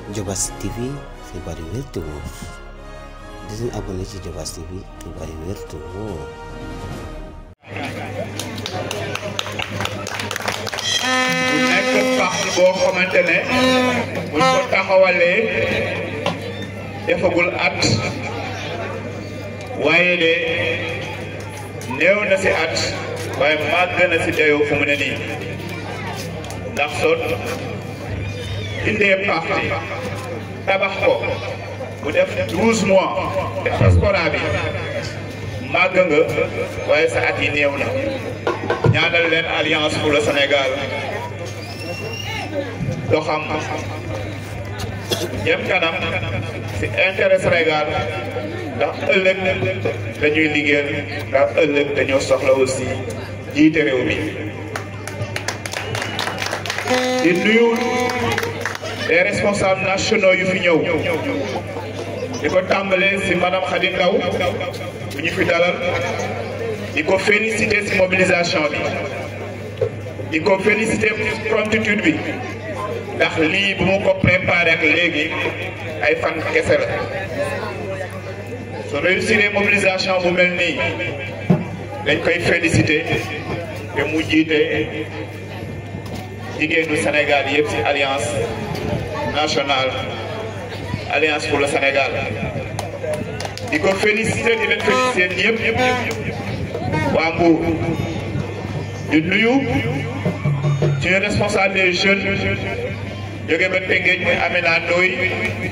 Diobass TV xibaar yu wér te wóor di leen abonné ci Diobass TV xibaar yu wér te wóor. bu nekk parti boo xamante ne buñ ko taxawalee defagul at waaye de néew na si at waaye màgg na si dayoo fu mu ne nii ndax soo indee parti tabax ko bu def douze mois diaspora bi màgg nga waaye sa at yi néew na ñaanal leen alliance pour le Sénégal doxam jëm kanam si intérêt Sénégal ndax ëllëg dañuy liggéeyal ndax ëllëg dañoo soxla aussi jiite réew mi di nuyu les responsables nationaux yu fi ñëw di ko tàmbalee si madame Khady Ndaw bu ñu fi dalal di ko féliciter ci mobilisation bi di ko féliciter promptitude bi ndax lii bu mu ko préparé ak léegi ay fan kese la su réussir mobilisation bu mel nii dañ koy féliciter te mu jiite jigéenu Sénégal yëpp ci alliance nationale alliance pour le Sénégal di ko féliciter di leen féliciter ñëpp ñëpp waa Mbour di nuyu ci responsable des jeunes jóge ba Tëngéej muy Amina Ndoye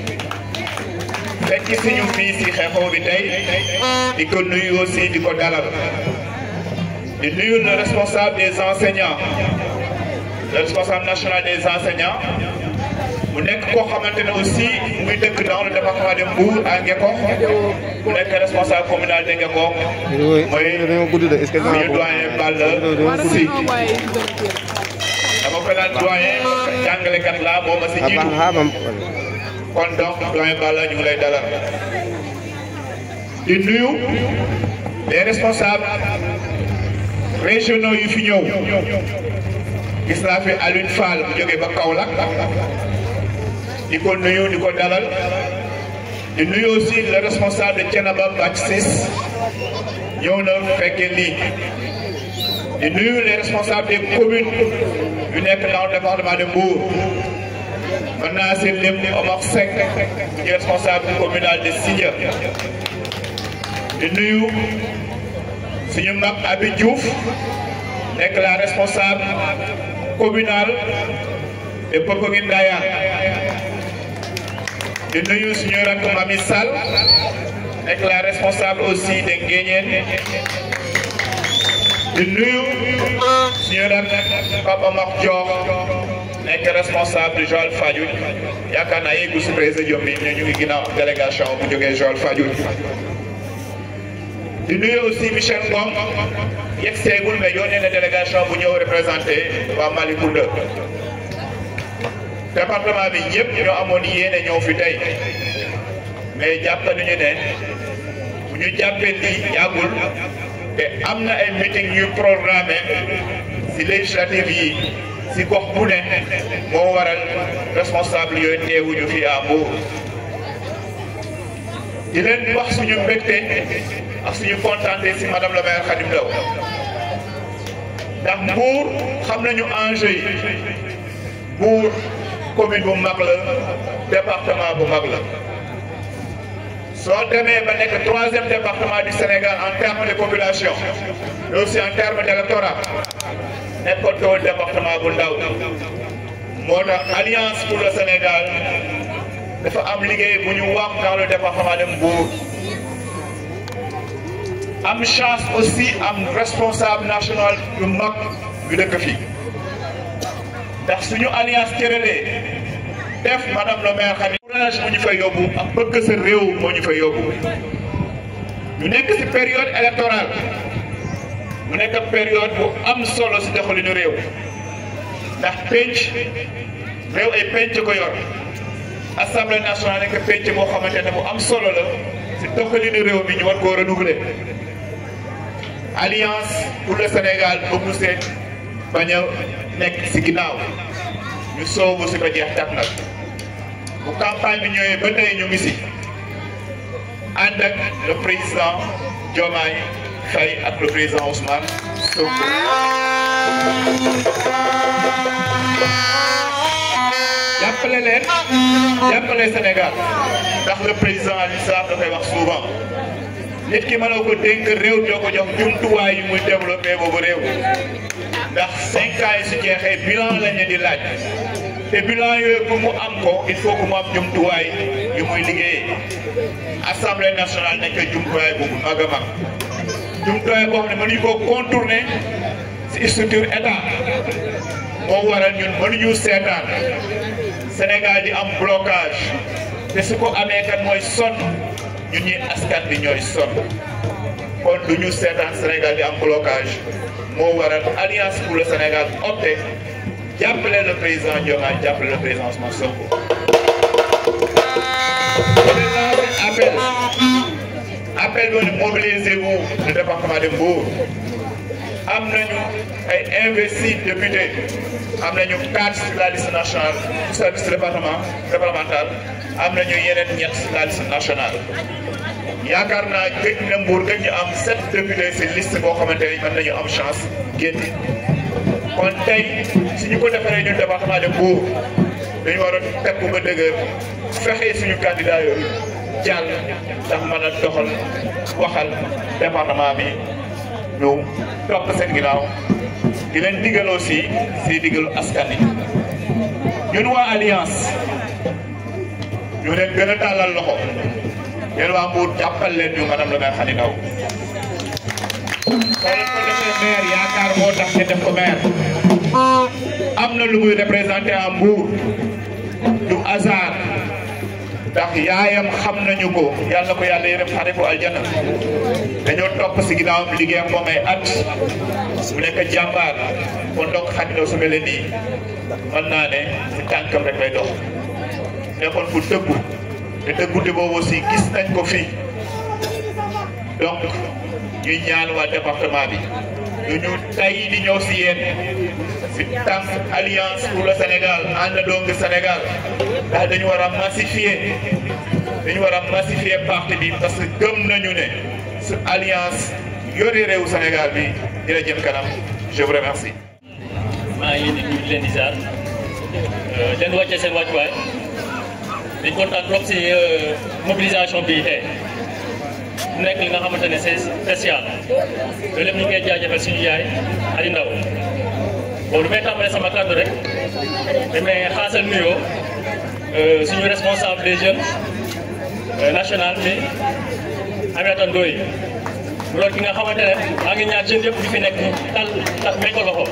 fekk si ñu fii si xeexoo bi tey di ko nuyu aussi di ko dalal di nuyu le responsable des enseignants le responsable national des enseignants mu nekk koo xamante ne aussi muy dëkk dans le département de Mbour à Ngekokh mu nekk responsable communal de Ngekokh mooy suñu doyen Balla Si dama ko naan doyen jàngalekat la moo ma si jiitu kon donc doyen Balla ñu ngi lay dalal di nuyu les responsables régionaux yu fi ñëw gis naa fi Alioune Fall bu jógee ba Kaolack di ko nuyu di ko dalal di nuyu aussi le responsable de Thiénaba Bac Ciss ñëw na fekkee lii di nuyu les responsables des communes yu nekk dans le département de Mbour mën naa si lim Omar Seck di responsable communal de Sidia di nuyu suñu mag Abi Diouf nekk la responsable communale de Popenguine Ndaya di nuyu suñu rakk Mami Sall nekk la responsable aussi de Nguéniène di nuyu suñu rakk Papa Mak Dior nekk responsable de Joal Fadiouth yaakaar naa yeggu si président bi ñu ngi ginnaaw délégation bu jógee Joal Fadiouth di nuyu aussi Michel Ngom yegg seegul mais yónnee na délégation bu ñëw représenté waa Malicounda département bi ñëpp ñoo amoon yéene ñëw fi tey mais jàpp nañu ne bu ñu jàppee lii yàggul te am na ay meeting yu programmé si législative yi si gox bu ne moo waral responsable yooyu teewuñu fi à Mbour di leen wax suñu mbégte ak suñu kontaante si madame la maire Khadim Ndaw ndax Mbour xam nañu enjeu yi Mbour commune bu mag la département bu mag la soo demee ba nekk troisième département du Sénégal en termes de population mais aussi en termes d'électorat nekkatoo département bu ndaw moo tax alliance pour le Sénégal dafa am liggéey bu ñu wax dans le département de Mbour am chance aussi am responsable national yu mag yu dëkk fii ndax suñu alliance cëralee def madame le maire xam courage moo ñu fay yóbbu ak bëgg sa réew moo ñu fay yóbbu ñu nekk ci période électorale mu nekk période bu am solo ci doxalinu réew ndax penc réew ay penc ko yor assemblée nationale nekk penc boo xamante ne bu am solo la ci doxalinu réew mi ñu war koo renouveler alliance pour le Sénégal bëggu seet bañ a nekk ci ginnaaw ñu soobu ci ba jeex tàkk nag bu campagne bi ñëwee ba tey ñu ngi si ànd ak le président Diomaye Faye ak le président Ousmane Sonko. jàppale leen jàppale Sénégal ndax le président Aliou Sarr da koy wax souvent nit ki mënoo ko dénk réew doo ko jox jumtuwaay yu muy développé boobu réew ndax cinq ans yi su jeexee bilan lañ leen di laaj te bilan yooyu pour mu am ko il faut que mu am jumtuwaay yu muy liggéeyee assemblée nationale nekk jumtuwaay bu mag a mag jumtuwaay boo xam ne mënuñu koo contourner si structure état moo waral ñun mënuñu seetaan Sénégal di am blocage te su ko amee kat mooy sonn ñun ñi askan bi ñooy sonn kon du ñu seetaan Sénégal di am blocage moo waral alliance pour le Sénégal opté jàppale le président Diomaye jàppale le président Ousmane Sonko. appel appel doon mobilisez-vous le département de Mbour am nañu ay investis députés am nañu quatre sur la liste nationale sur la liste département départementale am nañu yeneen ñett sur la liste nationale yaakaar naa gëj na Mbour gëj ñu am sept députés si liste boo xamante ni mën nañu am chance génn kon tey su ñu ko defaree ñun département de Mbour dañu war a teg ba dëgër fexe suñu candidat yooyu jàll ndax mën a doxal waxal département bi ñu topp seen ginnaaw di leen digal aussi si digalu askan wi ñun waa alliance ñu leen gën a tàllal loxo yéen waa Mbour jàppal leen ñu madame le maire Khady Ndaw soo leen ko defee maire yaakaar moo tax ñu def ko maire am na lu muy représenté à Mbour du hasard ndax yaayam xam nañu ko yàlla ko yàlla yërëm xare ko aljana dañoo topp si ginnaawam liggéey ak moom ay at mu nekk jàmbaar kon donc Khady Ndaw su mel nii mën naa ne si tànkam rek lay dox nekkoon fu dëggu te dëggute boobu aussi gis nañ ko fii donc ñuy ñaan waa département bi ñu ñu tay di ñëw si yéen si tànk alliance pour le Sénégal àndandoo ngi Sénégal ndax dañu war a massifier dañu war a massifier parti bi parce que gëm nañu ne su alliance yore réewu Sénégal bi dina jëm kanam je vous remercie. maa ngi leen di nuyu di leen di ziar leen wàccee seen wàccuwaay dañ kontaan trop si mobilisation bi tey nekk li nga xamante ne c'est spécial loolu lépp ñu ngi koy jaajëfal suñu yaay Khady Ndaw bon lu may tàmbalee sama kàddu rek damay xaasal nuyoo suñu responsable des jeunes national bi Aminata Ndoye mu doon ki nga xamante ne maa ngi ñaar jeunes yëpp di fi nekk tal tal may ko loxo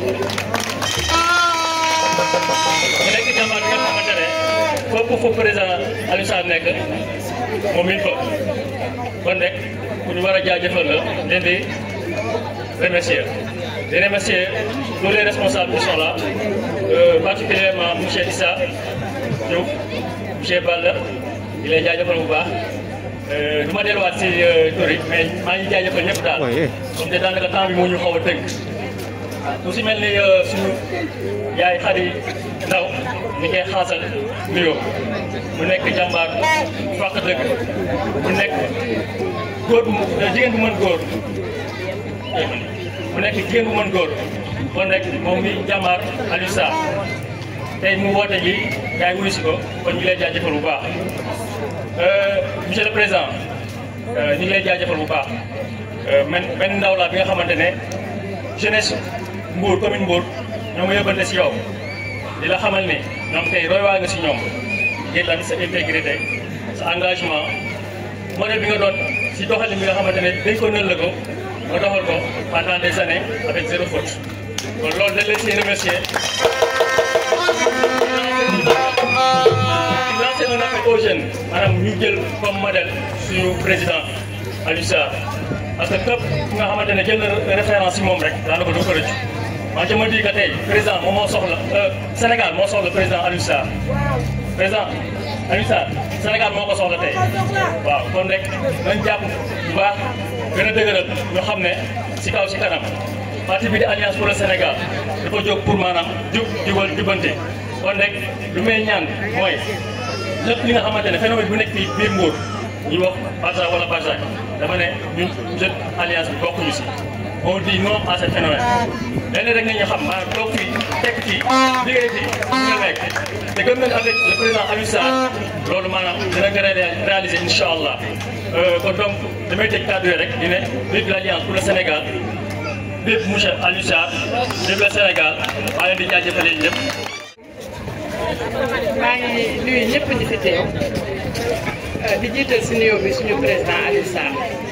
mu nekk jàmbaar bi nga xamante ne foofu fu président Aliou Sarr nekk moom it fa kon rek ku ñu war a jaajëfal la leen di remercier di remercier tous les responsables qui sont là particulièrement monsieur Issa Diouf monsieur Balla di lay jaajëfal bu baax du ma delluwaat si tur yi mais maa ngi jaajëfal ñëpp daal comme te daanaka temps bi moo ñu xaw a tënk ku si mel ni suñu yaay Khady Ndaw ñu koy xaasal nuyoo mu nekk jàmbaar fàq dëgg mu nekk góor bu jigéen bu mën góor mu nekk jigéen bu mën góor kon rek moom mi jàmbaar Aliou Sarr tey mu woote ji gars yi wuyu si ko kon ñu ngi lay jaajëfal bu baax monsieur le président ñu ngi lay jaajëfal bu baax man benn ndaw laa bi nga xamante ne jeunesse Mbour commune Mbour ñoo ngi yóbbante si yow di la xamal ni ñoom tey roy waa nga si ñoom ngir lan sa intégrité sa engagement modèle bi nga doon si doxalin bi nga xamante ne dañ ko nël la ko nga doxal ko pendant des années avec zéro faute kon loolu dañ leen siy remercier di lancer un appel aux jeunes maanaam ñu jël comme modèle suñu président Aliou Sarr parce que képp ki nga xamante ne jël na référence si moom rek daanaka du ko rëccu man je me dis que tey président moom moo soxla Sénégal moo soxla président Aliou Sarr président Aliou Sarr Sénégal moo ko soxla tey waaw kon rek nañ jàpp bu baax gën a dëgëral ñu xam ne si kaw si kanam parti bi di alliance pour le Sénégal dafa jóg pour maanaam jub jubal jubante kon rek lu may ñaan mooy lépp li nga xamante ne phénomène bu nekk fii biir Mbour ñu wax Barça wala Barça dama ne ñun jeune alliance bi bokkuñu si on dit non à ce phénomène lenn rek nañu xam maanaam toog fii tekk fii liggéey fii nga nekk te gëm nañ avec le président Aliou Sarr loolu maanaam dina ko réaliser incha allah kon donc damay tëj kàddu yi rek di ne vive l'alliance pour le Sénégal vive monsieur Aliou Sarr vive le Sénégal maa leen di jaajëfale ñëpp. maa ngi nuyu ñëpp di fi teew di jiital si nuyoo bi suñu président Aliou Sarr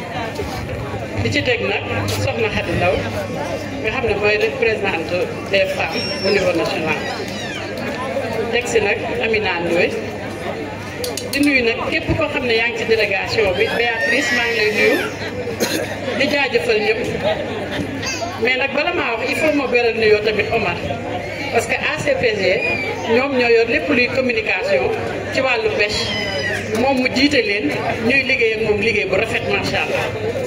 di ci teg nag soxna Khady Ndaw nga xam ne mooy représentante des femmes au niveau national teg si nag Amina Ndoye di nuyu nag képp koo xam ne yaa ngi ci délégation bi Béatrice maa ngi lay nuyu di jaajëfal ñëpp mais nag bala maa wax il faut ma beral nuyoo tamit Omar parce que ACPG ñoom ñoo yor lépp luy communication ci wàllu pêche moom mu jiite leen ñuy liggéey ak moom liggéey bu rafet macha allah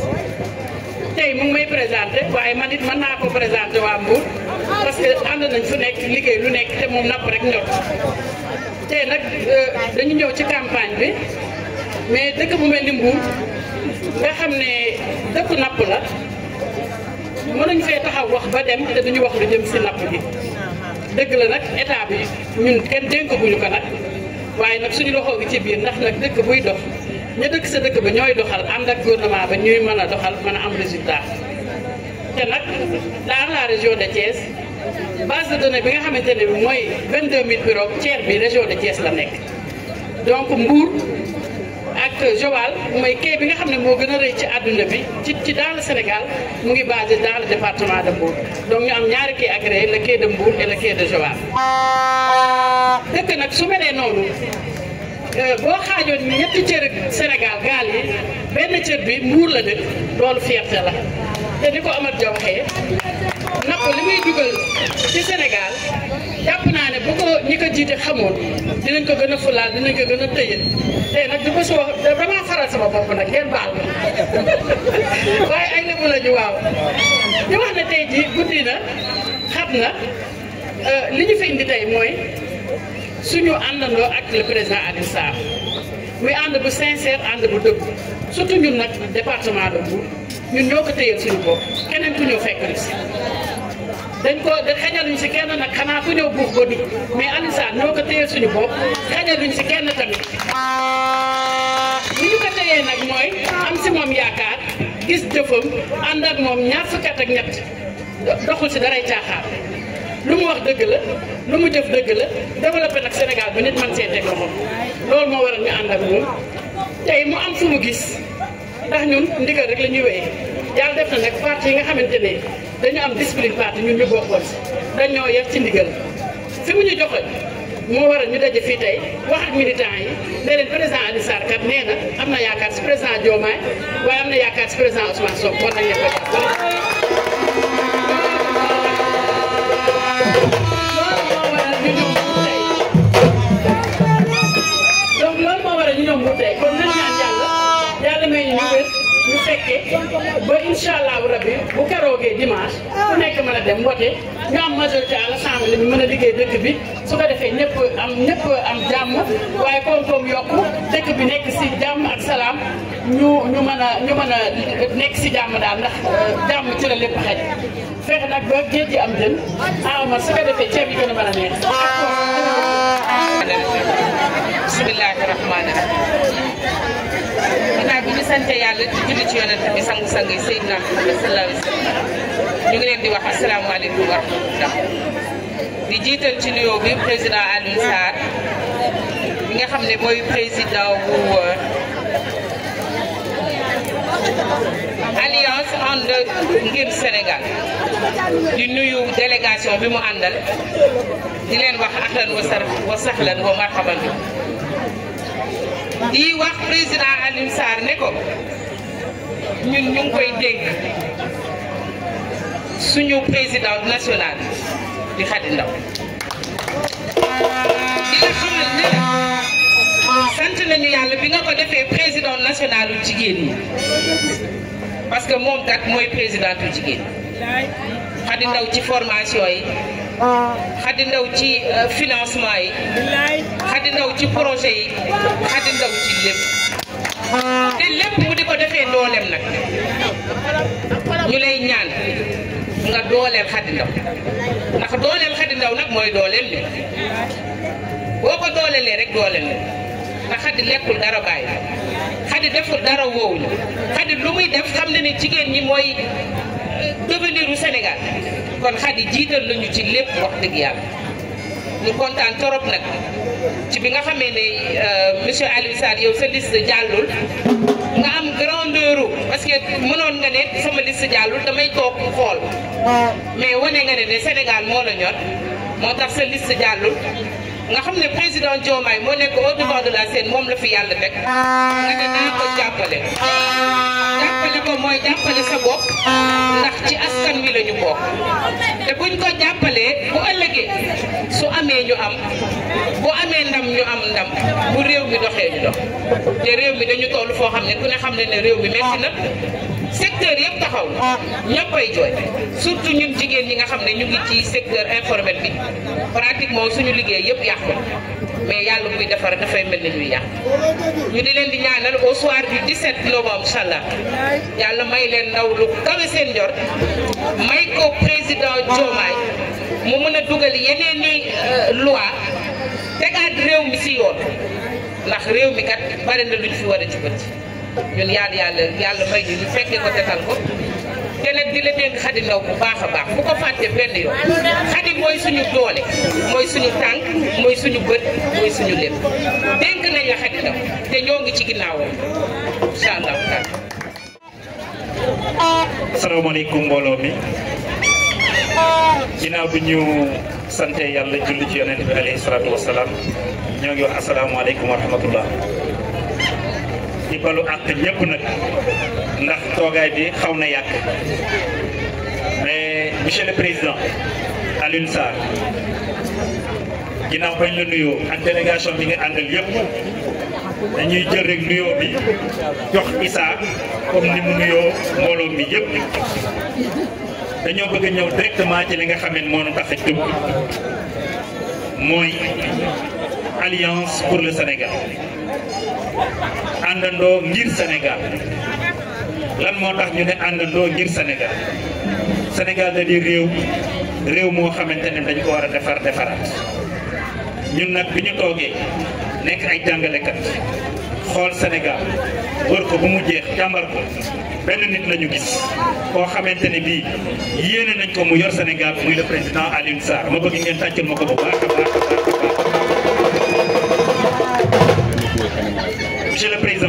tey mu ngi may présenté waaye man it mën naa ko présenté waa Mbour parce que ànd nañ fu nekk liggéey lu nekk te moom napp rek ñor tey nag dañu ñëw ci campagne bi mais dëkk bu mel ni Mbour nga xam ne dëkku napp la mënuñ fee taxaw wax ba dem te duñu wax lu jëm si napp gi dëgg la nag état bi ñun kenn dénkaguñu ko nag waaye nag suñu loxo gi ci biir ndax nag dëkk buy dox ña dëkk sa dëkk ba ñooy doxal ànd ak gouvernement ba ñuy mën a doxal mën a am résultat te nag dans la région de Thiès base de données bi nga xamante ne bi mooy 22000 bureaux tiers bi région de Thiès la nekk donc Mbour ak Joal mooy quai bi nga xam ne moo gën a rëy ci àdduna bi ci ci dans le Sénégal mu ngi basé dans le département de Mbour donc ñu am ñaari quai agréé le quai de Mbour et le quai de Joal dëkk nag su melee noonu boo xaajoon ñetti cër Sénégal gaal yi benn cër bi Mbour la dëkk loolu fierté la te ni ko Amath Dia waxee napp li muy dugal ci Sénégal jàpp naa ne bu ko ñi ko jiite xamoon dinañ ko gën a fulaal dinañ ko gën a tëye tey nag du ko si wax damaa faral sama bopp nag ngeen baal ma waaye ay lébu la ñu waaw di wax ne tey jii guddi na xam na li ñu fi indi tey mooy suñu àndandoo ak le président Aliou Sarr muy ànd bu sincère ànd bu dëgg surtout ñun nag département de Mbour ñun ñoo ko téyeel suñu bopp keneen ku ñëw fekk ñu si dañ ko xajaluñ si kenn nag xanaa ku ñëw buux ba dugg mais Aliou Sarr ñoo ko téyeel suñu bopp xajaluñ si kenn tamit li ñu ko téyee nag mooy am si moom yaakaar gis jëfam ànd ak moom ñaar fukki at ak ñett doxul si daray caaxaan lu mu wax dëgg la lu mu jëf dëgg la développé nag Sénégal bi nit man see teg loxo loolu moo waral ñu ànd ak moom tey mu am fu mu gis ndax ñun ndigal rek la ñuy wéyee yàlla def na nag parti yi nga xamante ne dañu am discipline parti ñun ñu bokkoon si dañoo yar ci ndigal fi mu ñu joxoon moo waral ñu daje fii tey wax ak militants yi ne leen président Aliou Sarr kat nee na am na yaakaar si président Diomaye waaye am na yaakaar si président Ousmane Sonko war nañ leen ko jàppale donc loolu moo waral ñu ñëw Mbour tey kon nañ ñaan yàlla yàlla may ñu wér ñu fekkee ba incha allahu rabbi bu keroogee dimanche ku nekk mën a dem wote ñu am majorité à l'Assemblée bi mën a liggéey dëkk bi su ko defee ñëpp am ñëpp am jàmm waaye koom-koom yokku dëkk bi nekk si jàmm ak salaam ñu ñu mën a ñu mën a nekk si jàmm daal ndax jàmm ci la lépp xaj fexe nag ba géej gi am jën ah ma su ko defee ceeb yi gën a mën a neex. bismillahi rahmaani rahim ginnaaw bi ñu sante yàlla di julli ci yonent bi sangu-sang yi Seydina Muhammad sallallahu alayhi wa sallam ñu ngi leen di wax asalaamaaleykum wa rahmatullah di jiital ci nuyoo bi président Aliou Sarr bi nga xam ne mooy président bu alliance ànd ngir Sénégal di nuyu délégation bi mu àndal di leen wax ahlan wa sar wa sahlan wa marhaban bi di wax président Aliou Sarr ne ko ñun ñu ngi koy dénk suñu président national di Khady Ndaw di la xamal ne la sant nañu yàlla bi nga ko defee président national u jigéen ñi parce que moom kat mooy président u jigéen Khady Ndaw ci formation yi Khady Ndaw ci financement yi Khady Ndaw ci projet yi Khady Ndaw ci lépp te lépp mu di ko defee dooleem nag ñu lay ñaan nga dooleel Khady Ndaw ndax dooleel Khady Ndaw nag mooy dooleel li boo ko doolelee rek dooleel la ndax Khady lekkul dara bàyyi Khady deful dara woowuñu Khady lu muy def xam na ne jigéen ñi mooy devenir u Sénégal kon Khady jiital nañu ci lépp wax dëgg yàlla ñu kontaan torop nag ci bi nga xamee ne monsieur Aliou Sarr yow sa liste jàllul nga am grandeur parce que mënoon nga ne sama liste jàllul damay toog xool mais wane nga ne ne Sénégal moo la ñor moo tax sa liste jàllul nga xam ne président Diomaye moo nekk au devant de la scène moom la fi yàlla teg nga ne naa ko jàppale jàppale ko mooy jàppale sa bopp ndax ci askan wi la ñu bokk te buñ ko jàppalee bu ëllëgee su amee ñu am bu amee ndam ñu am ndam bu réew mi doxee ñu dox te réew mi dañu toll foo xam ne ku ne xam ne ne réew mi metti na secteur yëpp taxaw na ñëppay jooy surtout ñun jigéen ñi nga xam ne ñu ngi ci secteur informel bi pratiquement suñu liggéey yëpp yàqu mais yàlla buy defar dafay mel ni ñuy yàq ñu di leen di ñaanal au soir du 17 novembre incha allah yàlla may leen ndaw lu kawe seen njor may ko président Diomaye mu mën a dugal yeneen i loi tegaat réew mi si yoon ndax réew mi kat bari na luñ fi war a jubati ñun yàlla yàlla yàlla may ñu ñu fekkee ko tetal ko te nag di la dénk Khady Ndaw bu baax a baax bu ko fàtte benn yoon Khady mooy suñu doole mooy suñu tànk mooy suñu bët mooy suñu lépp dénk nañ la Khady Ndaw te ñoo ngi ci ginnaawam incha allah taala. asalaamaaleykum mbooloo mi ginnaaw bi ñu sante yàlla julli ci yonent bi alayhi salaatu wasalaam ñoo ngi wax asalaamaaleykum wa rahmatullah di balu àq ñëpp nag ndax toogaay bi xaw na yàgg mais monsieur le président Alioune Sarr ginnaaw bañ la nuyoo ak délégation bi nga àndal yëpp dañuy jël rek nuyoo bi jox Issa comme ni mu nuyoo mbooloo mi yëpp dañoo bëgg a ñëw directement ci li nga xam ne moo nu tax a jóg mooy alliance pour le Sénégal àndandoo ngir Sénégal lan moo tax ñu ne àndandoo ngir Sénégal Sénégal da di réew réew moo xamante ne dañ ko war a defar defaraat ñun nag bi ñu toogee nekk ay jàngalekat xool Sénégal wër ko bu mu jeex jàmbar ko benn nit la ñu gis koo xamante ne bii yéene nañ ko mu yor Sénégal muy le président Alioune Sarr ma bëgg ngeen tàccal ma ko bu baax a baax a baax monsieur le président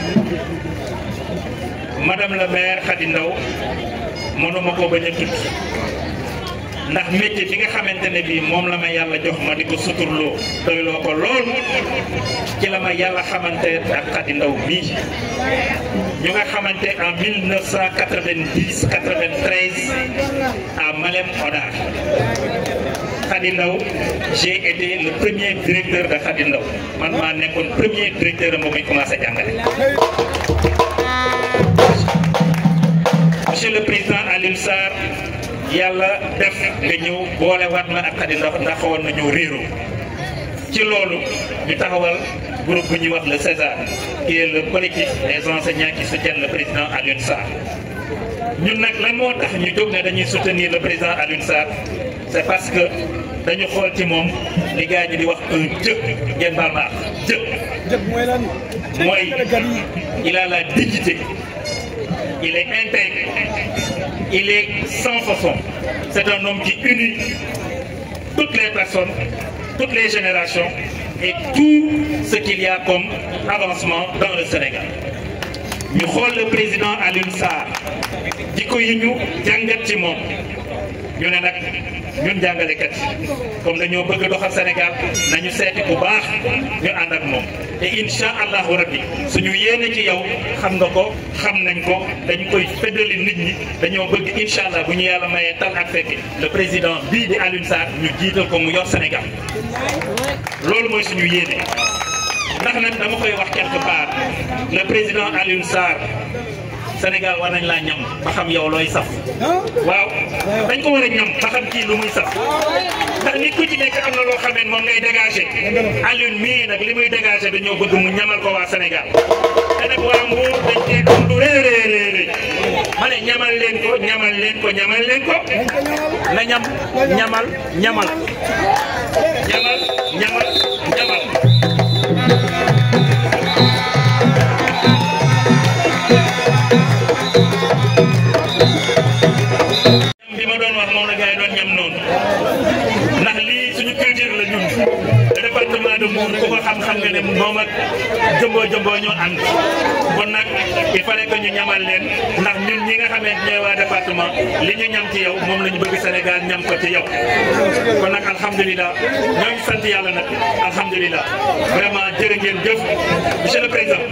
madame la maire Khady Ndaw mënuma ko bañ a tudd ndax métier bi nga xamante ne bii moom la ma yàlla jox ma di ko suturloo doyloo ko lool ci la ma yàlla xamante ak Khady Ndaw bii ñu nga xamante en 1990 93 à Malem Hodar Khady Ndaw j'ai été le premier directeur de Khady Ndaw man maa nekkoon premier directeur am ba muy commencé jàngale. monsieur le président Alioune Sarr yàlla def nga ñëw boole waat ma ak Khady Ndaw ndax xawoon na ñëw réeroo ci loolu ñu taxawal groupe bu ñuy wax le César qui est le collectif des enseignants qui soutiennent le président Alioune Sarr ñun nag lan moo tax ñu jóg ne dañuy soutenir le président Alioune Sarr c'est parce que dañu xool ci moom li gars ñi di wax un jë ngeen baal ma jë mooy il a la dignité il est intègre il est sans façon c'est un homme qui unit toutes les personnes toutes les générations et tout ce qu'il y a comme avancement dans le Sénégal ñu xool le président Alioune Sarr jikko yi ñu jàngat ci moom ñu ne nag ñun jàngalekat comme dañoo bëgg doxal Sénégal nañu seeti bu baax ñu ànd ak moom te incha allahu rabbi suñu yéene ci yow xam nga ko xam nañ ko dañ koy feddali nit ñi dañoo bëgg incha allah bu ñu yàlla mayee tal ak fekki le président bii di Alioune Sarr ñu jiital ko mu yor Sénégal loolu mooy suñu yéene ndax nag dama koy wax quelque part le président Alioune Sarr Sénégal war nañ laa ñam ba xam yow looy saf waaw dañ ko war a ñam ba xam kii lu muy saf ndax nit ku ci nekk am na loo xam ne moom ngay dégagé Alioune mii nag li muy dégagé dañoo bëgg mu ñamal ko waa Sénégal te nag waa Mbour dañ cee am lu rëy rëy rëy ma ne ñamal leen ko ñamal leen ko ñamal leen ko na ñam ñamal ñamal ñamal ñamal ñamal bi ma doon wax moom la gars yi doon ñam noonu ndax lii suñu culture la ñun département de Mbour ku ko xam-xam nga ne moom ak jëmboo jëmboo ñoo ànd kon nag il fallait que ñu ñamal leen ndax ñun ñi nga xamee ñooy waa département li ñu ñam ci yow moom la ñu bëgg Sénégal ñam ko ci yow kon nag alhamdulilah ñoo ngi sant yàlla nag alhamdulilah vraiment jërë ngeen jëf monsieur le président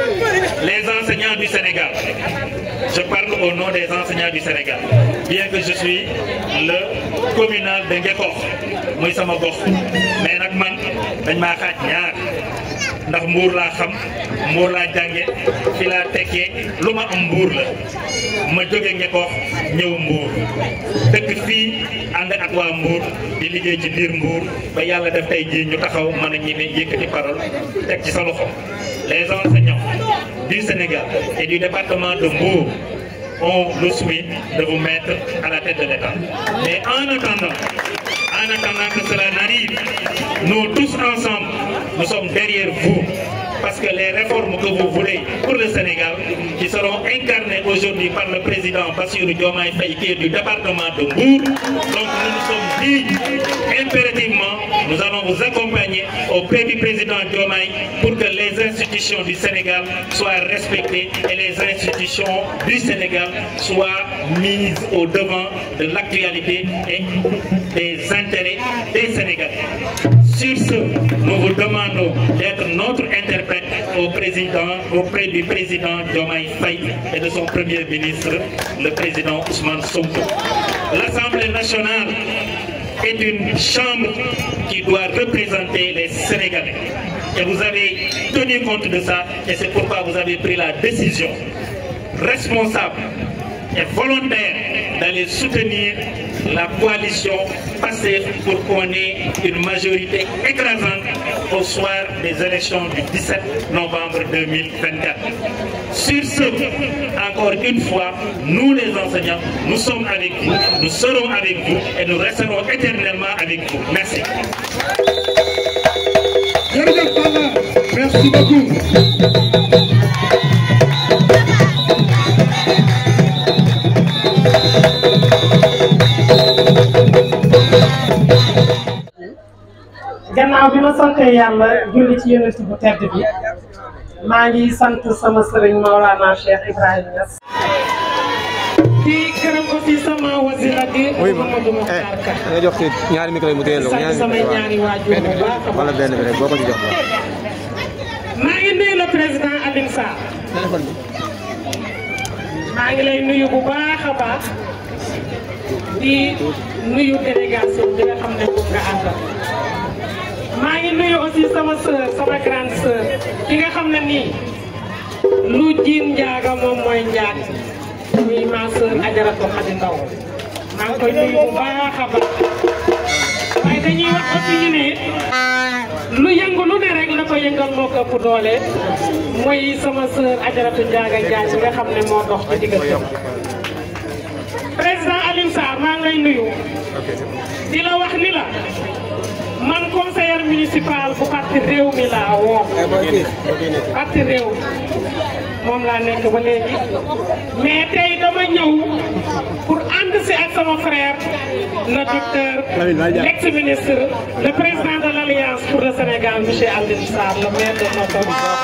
les enseignants du Sénégal je parle au nom des enseignants du Sénégal bien que je suis le communal de Ngekoox muy sama gox mais nag man dañ maa xaaj ñaar ndax mbuur laa xam mbuur laa jànge fi laa tekkee lu ma am mbuur la ma jóge Ngekoox ñëw mbuur dëkk fii ànd ak waa mbuur di liggéey ci biir mbuur ba yàlla def tey jii ñu taxaw mën a ñeme yëkkati parole teg ci sa loxo les enseignants du Sénégal et du département de Mbour ont le souhait de vous mettre à la tête de l'État. Mais en attendant, en attendant que cela n'arrive, nous tous ensemble, nous sommes derrière vous. Parce que les réformes que vous voulez pour le Sénégal, qui seront incarnées aujourd'hui par le président Bassirou Diomaye Faye, qui est du département de Mbour, donc nous nous sommes dit impérativement, nous allons vous accompagner auprès du président Diomaye pour que les institutions du Sénégal soient respectées et les institutions du Sénégal soient mises au devant de l'actualité et des intérêts des Sénégalais. Sur ce, nous vous demandons d'être notre interprète au président, auprès du président Diomaye Faye et de son premier ministre, le président Ousmane Sonko. L'Assemblée nationale est une chambre qui doit représenter les Sénégalais. Et vous avez tenu compte de ça et c'est pourquoi vous avez pris la décision responsable et volontaire d'aller soutenir la coalition passée pour qu'on ait une majorité écrasante au soir des élections du 17 novembre 2024. Sur ce, encore une fois, nous les enseignants, nous sommes avec vous, nous serons avec vous et nous resterons éternellement avec vous. Merci. Merci beaucoup. gannaaw bi ma sante yàlla julli ci yonent bu tedd bi maa ngi sant sama sëriñ Maolana Cheikh Ibrahima Niass di gërëm aussi sama wasila di Mamadou Mokhtar Ka nga jox kii ñaari micro yi mu téye la ko sant samay ñaari waajur bu baax a wala baax benn bi rek boo ko ci jox ba maa ngi nuyu le président Alioune Sarr maa ngi lay nuyu bu baax a baax di nuyu délégation bi nga xam ne moom nga àndal maa ngi nuyu aussi sama sœur sama grande sœur ki nga xam ne nii lu jiin njaaga moom mooy njaag muy ma sœur Ajaratu Xadi Ndaw maa ngi koy nuyu bu baax a baax waaye dañuy wax aussi ñu ne lu yëngu lu ne rek la ko yëngal moo ko ëpp doole mooy sama sœur Ajaratu Njaaga Njaay bi nga xam ne moo dox ci diggante président Alioune Sarr maa ngi lay nuyu di la wax ni la man conseiller municipal bu parti réew mi laa woo parti réew moom laa nekk ba léegi mais tey dama ñëw pour ànd si ak sama frère le docteur l'ex-ministre le président de l'alliance pour le Sénégal monsieur Alioune Sarr le maire de notre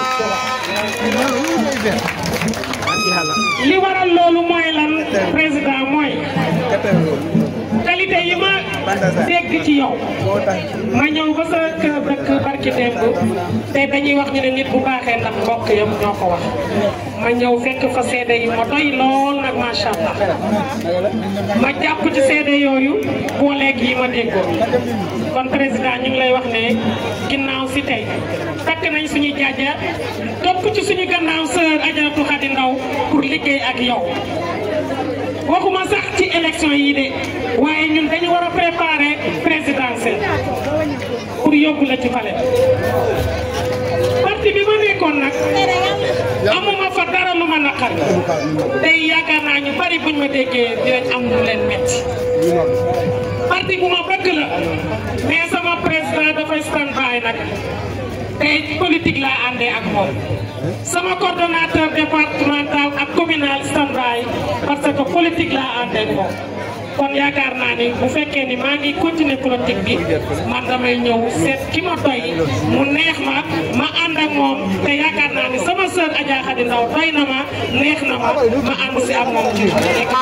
li waral loolu mooy lan président mooy qualité yi ma dégg ci yow ma ñëw ba sa kër dëkk barki démb te dañuy wax ñu ne nit bu baaxee ndax mbokk yam ñoo ko wax ma ñëw fekk fa seede yi ma doy lool nag macha allah ma jàpp ci seede yooyu booleeg yi ma déggoon kon président ñu ngi lay wax ne ginnaaw si tey takk nañ suñu jaaja topp ci suñu gannaaw sœur Ajaratu Xadi Ndaw pour liggéey ak yow waxuma sax ci élection yi de waaye ñun dañu war a préparer présidentielle pour yóbbu la ci palais parti bi ma nekkoon nag amuma fa dara lu ma naqar tey yaakaar naa ñu bari buñ ma déggee dinañ am lu leen metti parti bu ma bëgg la mais sama président dafay stand by nag tey politique laa àndee ak moom sama coordonnateur départemental ak communal stand by parce que politique laa àndee ak moom kon yaakaar naa ni bu fekkee ni maa ngi continuer politique bi man damay ñëw seet ki ma doy mu neex ma ma ànd ak moom te yaakaar naa ni sama sœur Adja Khady Ndaw doy na ma neex na ma ma ànd si ak moom ci nekk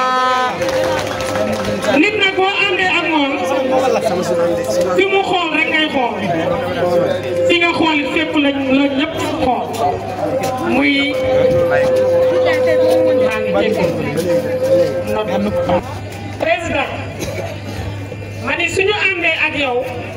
nit nag boo àndee ak moom fi mu xool rek ngay xool fi nga xool it fépp lañ la ñëpp xool muy maa ngi jégalu président ma ni suñu àndee ak yow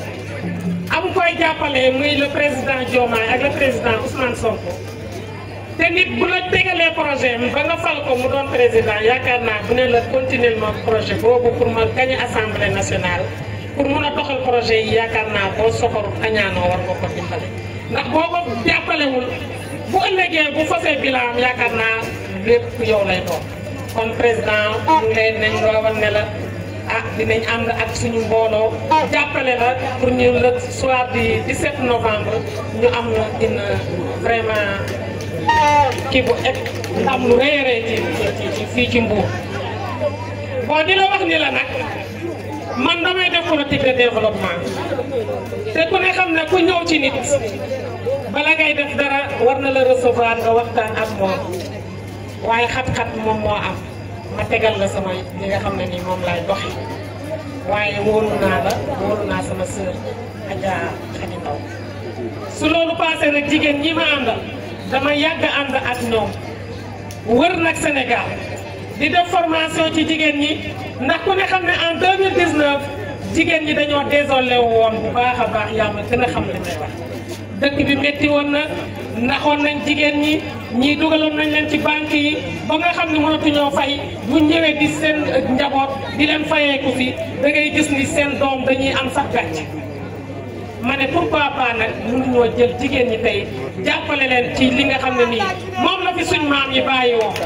am koy jàppale muy le président Diomaye ak le président Ousmane Sonko te nit bu la tegalee projet ba nga fal ko mu doon président yaakaar naa bu ne la continuer ma projet boobu pour ma gagner assemblée nationale pour mun a doxal projet yi yaakaar naa boo soxoru añaanoo war nga ko dimbale ndax boo ko jàppalewul bu ëllëgee bu fasee bilan yaakaar naa lépp yow lay doon kon président ñu leen nañ roowal ne la ah dinañ ànd ak suñu mbooloo jàppale la pour ñu le soir du 17 novembre ñu am une vraiment kii bu egg ndam lu rëy a rëy ci ci ci fii ci Mbour bon di la wax ni la nag man damay def politique de développement te ku ne xam ne ku ñëw ci nit bala ngay def dara war na la recevoir nga waxtaan ak moom waaye xat-xat moom moo am ma tegal la sama li nga xam ne nii moom laay doxi waaye wóolu naa la wóolu naa sama sœur Adja Khady Ndaw su loolu passé nag jigéen ñi ma àndal dama yàgg ànd ak ñoom wër nag Sénégal di def formation ci jigéen ñi ndax ku ne xam ne en 2019 jigéen ñi dañoo désolé woon bu baax a baax yaa ma gën a xam li may wax dëkk bi métti woon na naxoon nañ jigéen ñi ñii dugaloon nañ leen ci banque yi ba nga xam ne mënatuñoo fay bu ñëwee di seen njaboot di leen fayeeku fi da ngay gis ni seen doom dañuy am sax gàcc ma ne pourquoi pas nag mënuñoo jël jigéen ñi tey jàppale leen ci li nga xam ne nii moom la fi suñ maam yi bàyyi woo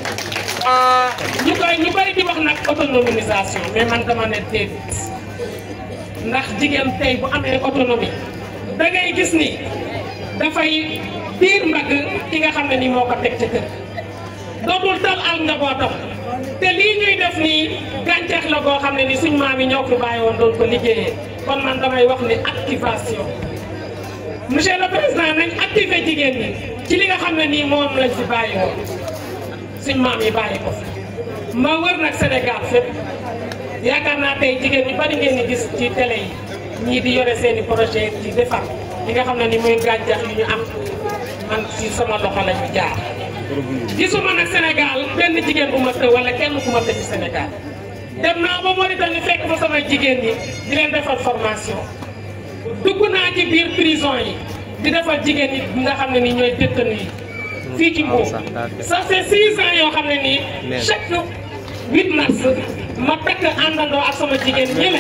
ñu koy ñu bari di wax nag autonomisation mais man dama ne déedéet ndax jigéen tey bu amee autonomie da ngay gis ni dafay biir mbagg ki nga xam ne ni moo ko teg ci kër dootul dal al njabootam te lii ñuy def nii gàncax la boo xam ne ni suñ maam yi ñoo ko bàyyi woon doon ko liggéeyee kon man damay wax ni activation monsieur le président nañ activé jigéen ñi ci li nga xam ne nii moom lañ fi bàyyi woon suñ maam yi bàyyi ko fi ma wër nag Sénégal fépp yaakaar naa tey jigéen ñi bari ngeen di gis ci télé yi ñii di yore seeni projet ci defar li nga xam ne ni muy gàncax yu ñu am man ci sama loxo la ñu jaar gisuma nag Sénégal benn jigéen bu ma të wala kenn ku ma të ci Sénégal dem naa ba Mauritanie fekk fa sama jigéen ñi di leen defal formation dugg naa ci biir prison yi di defal jigéen ñi nga xam ne ni ñooy détenu yi fii ci Mbour ça fait six ans yoo xam ne nii chaque 8 mars ma takk àndandoo ak sama jigéen ñële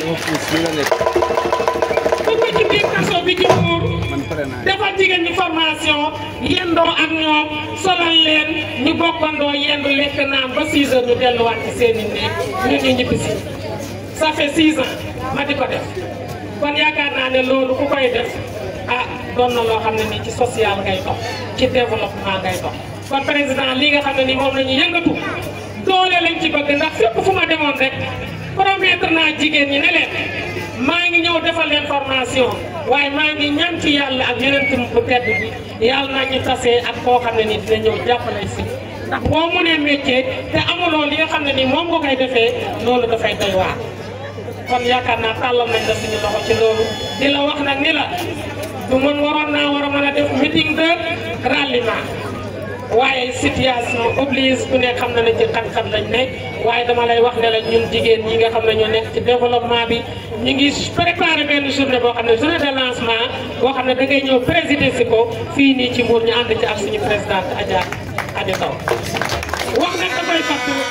dugg ci biir kaso bi ci Mbour defal jigéen ñi formation yendoo ak ñoom solal leen ñu bokkandoo yendu lekk naan ba 6 heures ñu delluwaat ci seen i néeg ñu ñu ñibbi si ça fait 6 ans ma di ko def kon yaakaar naa ne loolu ku koy def ah doon na loo xam ne nii ci social ngay dox ci développement ngay dox kon président lii nga xam ne nii moom la ñu yëngatu doole lañ ci bëgg ndax fépp fu ma demoon rek promettre naa jigéen ñi ne leen maa ngi ñëw defal leen formation waaye maa ngi ñaan ci yàlla ak yeneen bu tedd bi yàlla naa ñu tasee ak koo xam ne nii dina ñëw jàppale si ndax boo mënee métier te amuloo li nga xam ne nii moom nga koy defee loolu dafay doy waar kon yaakaar naa tàllal nañ la suñu loxo ci loolu di la wax nag ni la du mën waroon naa war a mën a def meeting de ralliement waaye situation oblige ku ne xam na ne ci xat-xat lañ ne waaye dama lay wax ne la ñun jigéen ñi nga xam ne ñoo nekk ci développement bi ñu ngi préparé benn journée boo xam ne journée de lancement boo xam ne da ngay ñëw présider si ko fii nii ci Mbour ñu ànd ci ak suñu présidente Adja Adi Taw wax nag dafay fàttu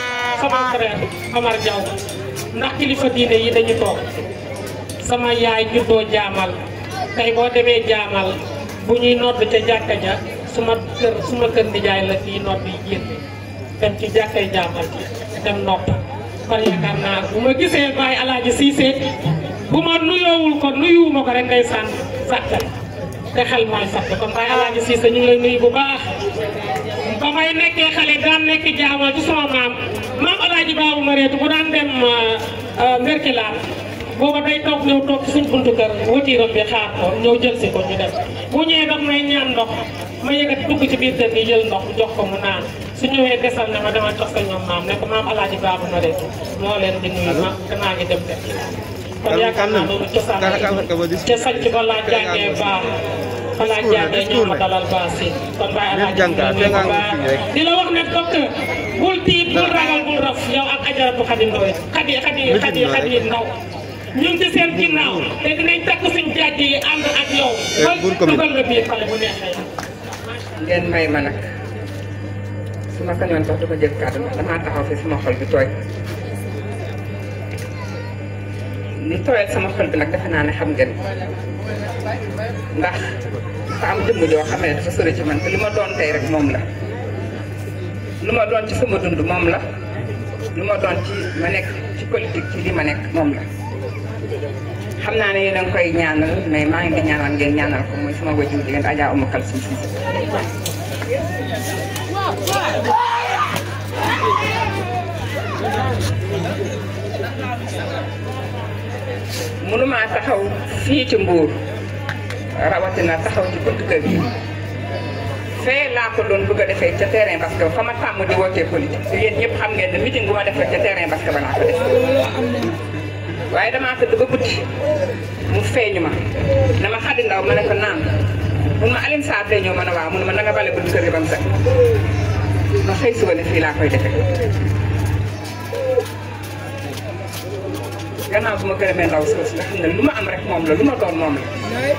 sama frère Omar Diaw ndax kilifa diine yi dañu toog sama yaay juddoo jaamal tey boo demee jaamal bu ñuy nodd ca jàkka ja suma kër suma kër nijaay la fii nodd yi génn dem ci jàkkay jaamal ci dem nopp kon yaakaar naa bu ma gisee Baye Alaaji Siise bu ma nuyoowul ko nuyuwuma ko rek ngay sànn sàkkal te xel mooy sàkk kon Baye Alaaji Siise ñu ngi lay nuyu bu baax ba may nekkee xale daan nekk jaamal ci sama maam maam Alaaji Baabu Mareetu bu daan dem Merkilaan booba day toog ñëw toog ci suñ buntu kër watiiram bi xaar ko ñëw jël si ko ñu dem bu ñëwee daf may ñaan ndox ma yëkkati dugg ci biir kër gi jël ndox jox ko mu naan su ñëwee desal ne ma dama jox sa ñoom maam ne ko maam Alaaji Baabu Mareetu moo leen di nuyu ma danaa ngi dem def kon yaakaar naa loolu cosaan la ca sanc ba laa jàngee baax fa laa jàngee ñoo ma dalal baax si kon Baye Alaaji ñu ngi nuyu bu baax di la wax ne docteur bul tiit bul ragal bul raf yow ak ajaratu Xadi Ndoy Xadi Xadi Xadi Xadi Ndaw ñu ngi ci seen ginnaaw te dinañ takk suñ jaaj yi ànd ak yow ba dugal la biir xale bu neexee ngeen may ma nag su ma sañoon sax du ko jël kàddu ndax damaa taxaw fi sama xol bi tooy li tooyal sama xol bi nag defe naa ne xam ngeen ndax dafa am jëmm joo xam ne dafa sori ci man te li ma doon tey rek moom la lu ma doon ci sama dund moom la lu ma doon ci ma nekk ci politique ci li ma nekk moom la xam naa ne yéen a ngi koy ñaanal mais maa ngi di ñaanal ngeen ñaanal ko mooy sama wajur jigéen Adja Oumou Kalsoum Cissé mënumaa taxaw fii ci Mbour rawatina taxaw ci buntu kër gi fee laa ko doon bëgg a defee ca terrain parce que fa ma tàmm di wootee politique te yéen ñëpp xam ngeen ne meeting bu ma defee ca terrain parce que ba laa ko def waaye damaa tëdd ba guddi mu feeñu ma dama xaddi ndaw ma ne ko naan mun ma Alioune Sarr tey ñëw ma ne waaw mun ma na nga bale buntu kër gi ba mu set ma xëy suba ne fii laa koy defee gannaaw bu ma gërëmee ndaw soosu nga xam ne lu ma am rek moom la lu ma doon moom la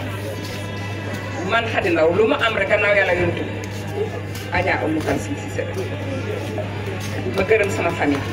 man xadi ndaw lu ma am rek gannaaw yàlla yontu Adja Oumou Kalsoum Cissé ma gërëm sama famille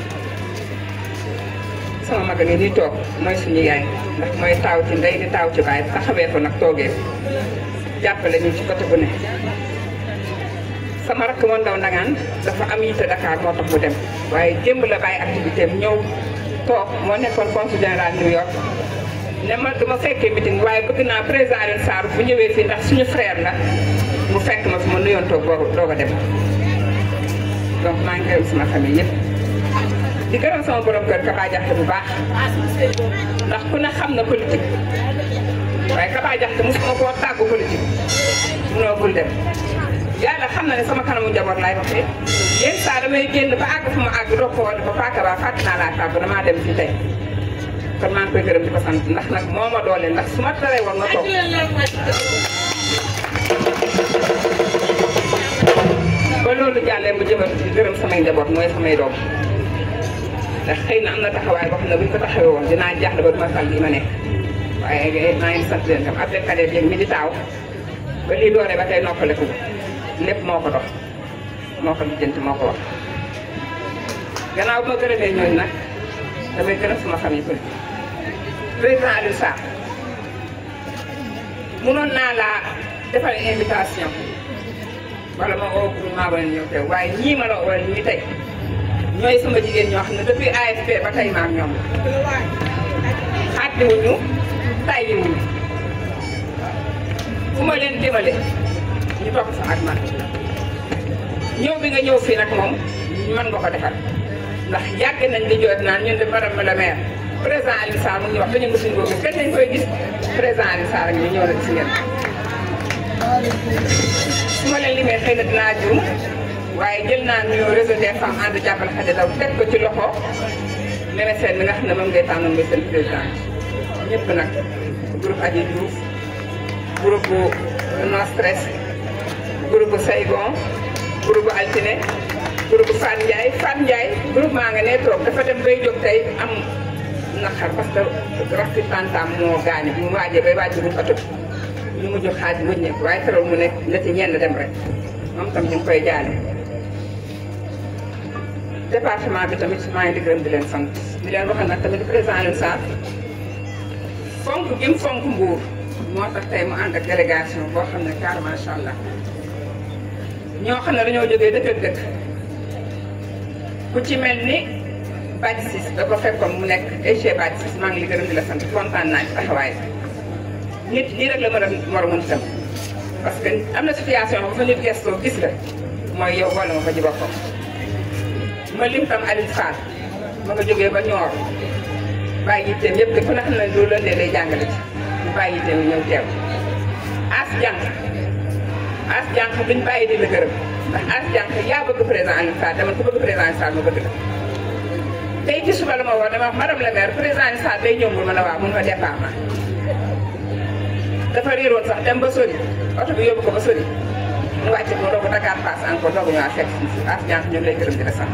sama mag ngi nii toog mooy suñu yaay ndax mooy taaw ci ndey di taaw ci baay taxawee ko nag toogee jàppale ñu ci côté bu ne sama rakk moo ndaw ndangaan dafa am yitte Dakar moo tax mu dem waaye démb la bàyyi activité am ñëw toog moo nekkoon consul général New York ne ma du ma fekkee meeting waaye bëgg naa président Alioune Sarr bu ñëwee fii ndax suñu frère la mu fekk ma fi ma nuyoon toog boobu doog a dem donc maa ngi gërëm sama famille yëpp di gërëm sama borom kër Kaba Jaxte bu baax ndax ku ne xam na politique waaye Kaba Jaxte mosuma koo tàggu politique munoo bul dem yàlla xam na ne sama kanamu njaboot laay waxee yenn saa damay génn ba àgg fu ma àgg doog ko woon ba Paa Kaba fàtte naa laa tàggu damaa dem fii tey kon maa ngi koy gërëm di ko sant ndax nag moo ma doole ndax su ma taree woon nga toog ba loolu jàllee mu jëmal di gërëm samay njaboot mooy samay doom ndax xëy na am na taxawaay boo xam ne bu ñu ko taxawee woon dinaa jaaxle ba duma fal lii ma nekk waaye maa ngi sant leen tam Abdel Kader Dieng mi di taaw ba lii dooree ba tey noppaleku lépp moo ko dox moo ko lijjanti moo ko wax gannaaw bu ma gërëmee ñooñu nag damay gërëm sama famille politique président Alioune Sarr mënoon naa laa defal invitation wala ma woo pour maa wala ñëw teew waaye ñii ma la wala ñii tey ñooy sama jigéen ñoo xam ne depuis AFP ba tey maam ñoom la xàddiwuñu tàyyiwuñu fu ma leen jëmale ñu topp sa ak man ñëw bi nga ñëw fii nag moom mën nga ko defal ndax yàgg nañ di jot naan ñun de madame la maire président Alioune Sarr mu ngi wax dañu mosuñu ko gis kenn nañ koy gis président Alioune Sarr ak ñu ñëw na gis ngeen su ma leen limee xëy na dinaa juum waaye jël naa nuyoo réseau des femmes ànd jàppale Xadi Daw teg ko ci loxo Meme Sène mi nga xam ne moom ngay tànnoon muy seen président ñëpp nag groupe Adji Diouf groupe No Stress groupe Saygon groupe Altine groupe Fan Ndiaye Fan Ndiaye groupe maa nga ne toog dafa dem bay jóg tey am naqar parce que rakki tantam moo gaañu mu waajee bay waaj bu oto bi ñu mujj xaaj wëññeeku waaye teral mu nekk na ci ñenn dem rek moom tam ñu ngi koy jaale département bi tamit maa ngi di gërëm di leen sant di leen wax nag tamit président Alioune Sarr fonk gi mu fonk Mbour moo tax tey mu ànd ak délégation boo xam ne car macha allah ñoo xam ne dañoo jógee dëkk ak dëkk ku ci mel ni Badji Ciss da ko fekkoon mu nekk EG Badji Ciss maa ngi li gërëm di la sant kontaan naa ci taxawaay nit lii rek la mën a war a mën itam parce que am na situation xam fa nit gestoo gis la mooy yow wala ma fa ji boppam ma lim tam Alioune Fall ma nga jógee ba ñoor bàyyi yitteem yëpp de ku ne xam ne loolu la ndee day jàngale ci mu bàyyi yitteem ñëw teew as jànq as jànq duñ bàyyi di la gërëm ndax as jànq yaa bëgg président Alioune Fall dama ku bëgg président Alioune Fall ma bëgg la tey ci suba la ma wax dama wax madame la maire président Alioune Fall day ñëw mun ma ne waaw mun ma départ ma dafa réeroon sax dem ba sori oto bi yóbbu ko ba sori mu wàcc ko doogu Dakar pass encore doogu ñëwaat fekk si as jànq ñu ngi lay gërëm di la sant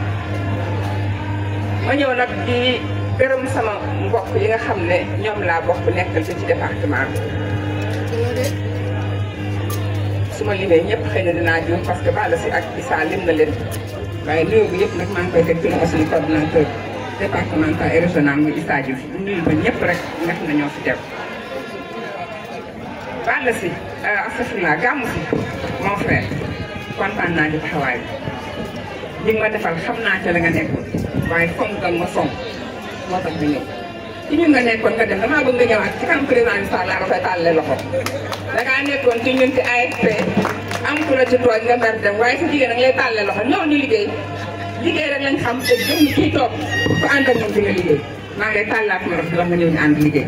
ma ñëw nag di gërëm sama mbokk yi nga xam ne ñoom laa bokk nekkal ci département bi su ma limee ñëpp xëy na dinaa juum parce que Balla si ak Issa lim na leen waaye nuyu bi yëpp nag maa ngi koy teg ci loxo suñu coordonnateur départemental et régional muy Issa Diouf di nuyu ba ñëpp rek nga xam ne ñoo fi teew. Balla si astafurlah gàmmu si mon frère kontaan naa ci taxawaay bi li nga ma defal xam naa ca la nga nekkoon waaye fonk nga ma fonk moo tax ñu ñëw ci ñun nga nekkoon nga dem damaa bëgg nga ñëwaat ci kanam président Sall laa koy tàllale loxo da ngaa nekkoon ci ñun ci AFP am ku la ci tooñ nga mer dem waaye sa jigéen nag lay tàllale loxo ñëw ñu liggéey liggéey rek lañ xam te gëm kii toog ku ànd ak ñun ci nga liggéey maa ngi lay tàllaat ma wax nga ñëw ñu ànd liggéey.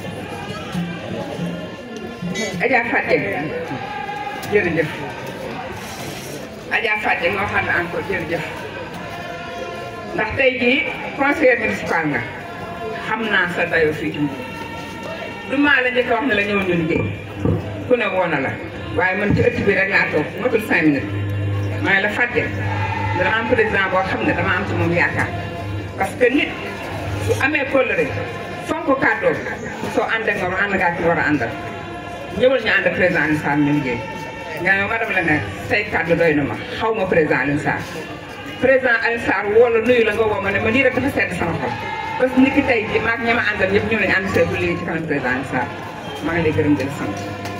Adja Fatou jërëjëf Adja Fatou moo xam ne encore jërëjëf ndax tey jii conseiller municipal nga xam naa sa dayoo fii ci Mbour du maa la njëkk a wax ne la ñëw ñu liggéey ku ne woon na la waaye man ci ëtt bi rek laa toog matul cinq minutes maa la fàtte dama am président boo xam ne dama am ci moom yaakaar parce que nit su amee kóllëre fonk kàddoom soo ànd ak moom ànd ngaa ci war a àndal ñëwal ñu ànd ak président Alioune Sarr ñu liggéey nga ne madame la maire say kàddu doy na ma xaw ma président Alioune Sarr président Alioune Sarr woo la nuyu la nga woo ma ne ma lii rek dafa sedd sama xol parce que nit ki tey jii maag ña ma àndal ñëpp ñëw nañu ànd see bu liggéey ci kanam président Alioune Sarr maa ngi lay gërëm di la sant.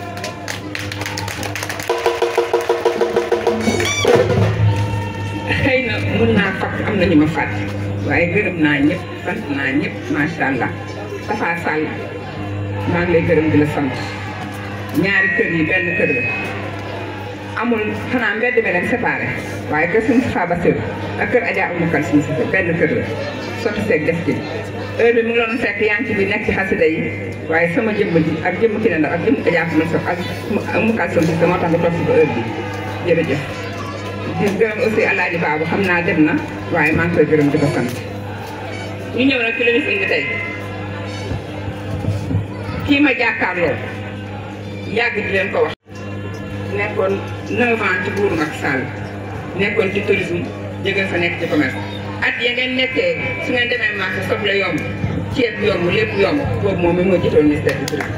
xëy na mun naa fàtt am na ñu ma fàtt waaye gërëm naa ñëpp sant naa ñëpp macha allah Tafa Sall maa ngi lay gërëm di la sant ñaari kër yi benn kër la amul xanaa mbedd mi leen séparé waaye kër suñu Tafa Bassirou ak kër Adja Oumou Kane suñu si benn kër la sotti seeg def ci heure bi mu ngi doon fekk yaa ngi ci bi nekk ci xasida yi waaye sama jëmm ji ak jëmm ki ne ndax ak jëmm Adja Oumou Kane ak Oumou Kane suñu si moo tax nga toog si ba heure bi jërëjëf di gërëm aussi Alaaji Baabu xam naa dem na waaye maa ngi koy gërëm di ko sant ñu ñëw nag ci la ñu fi indi tey kii ma jàkkaarloo yàgg di leen ko wax nekkoon 9 ans ci buuru Macky Sall nekkoon ci tourisme jóge fa nekk ci commerce at ya ngeen nekkee su ngeen demee marché soble yomb ceeb yomb lépp yomb boobu moom mi moo jiitoon ministère du tourisme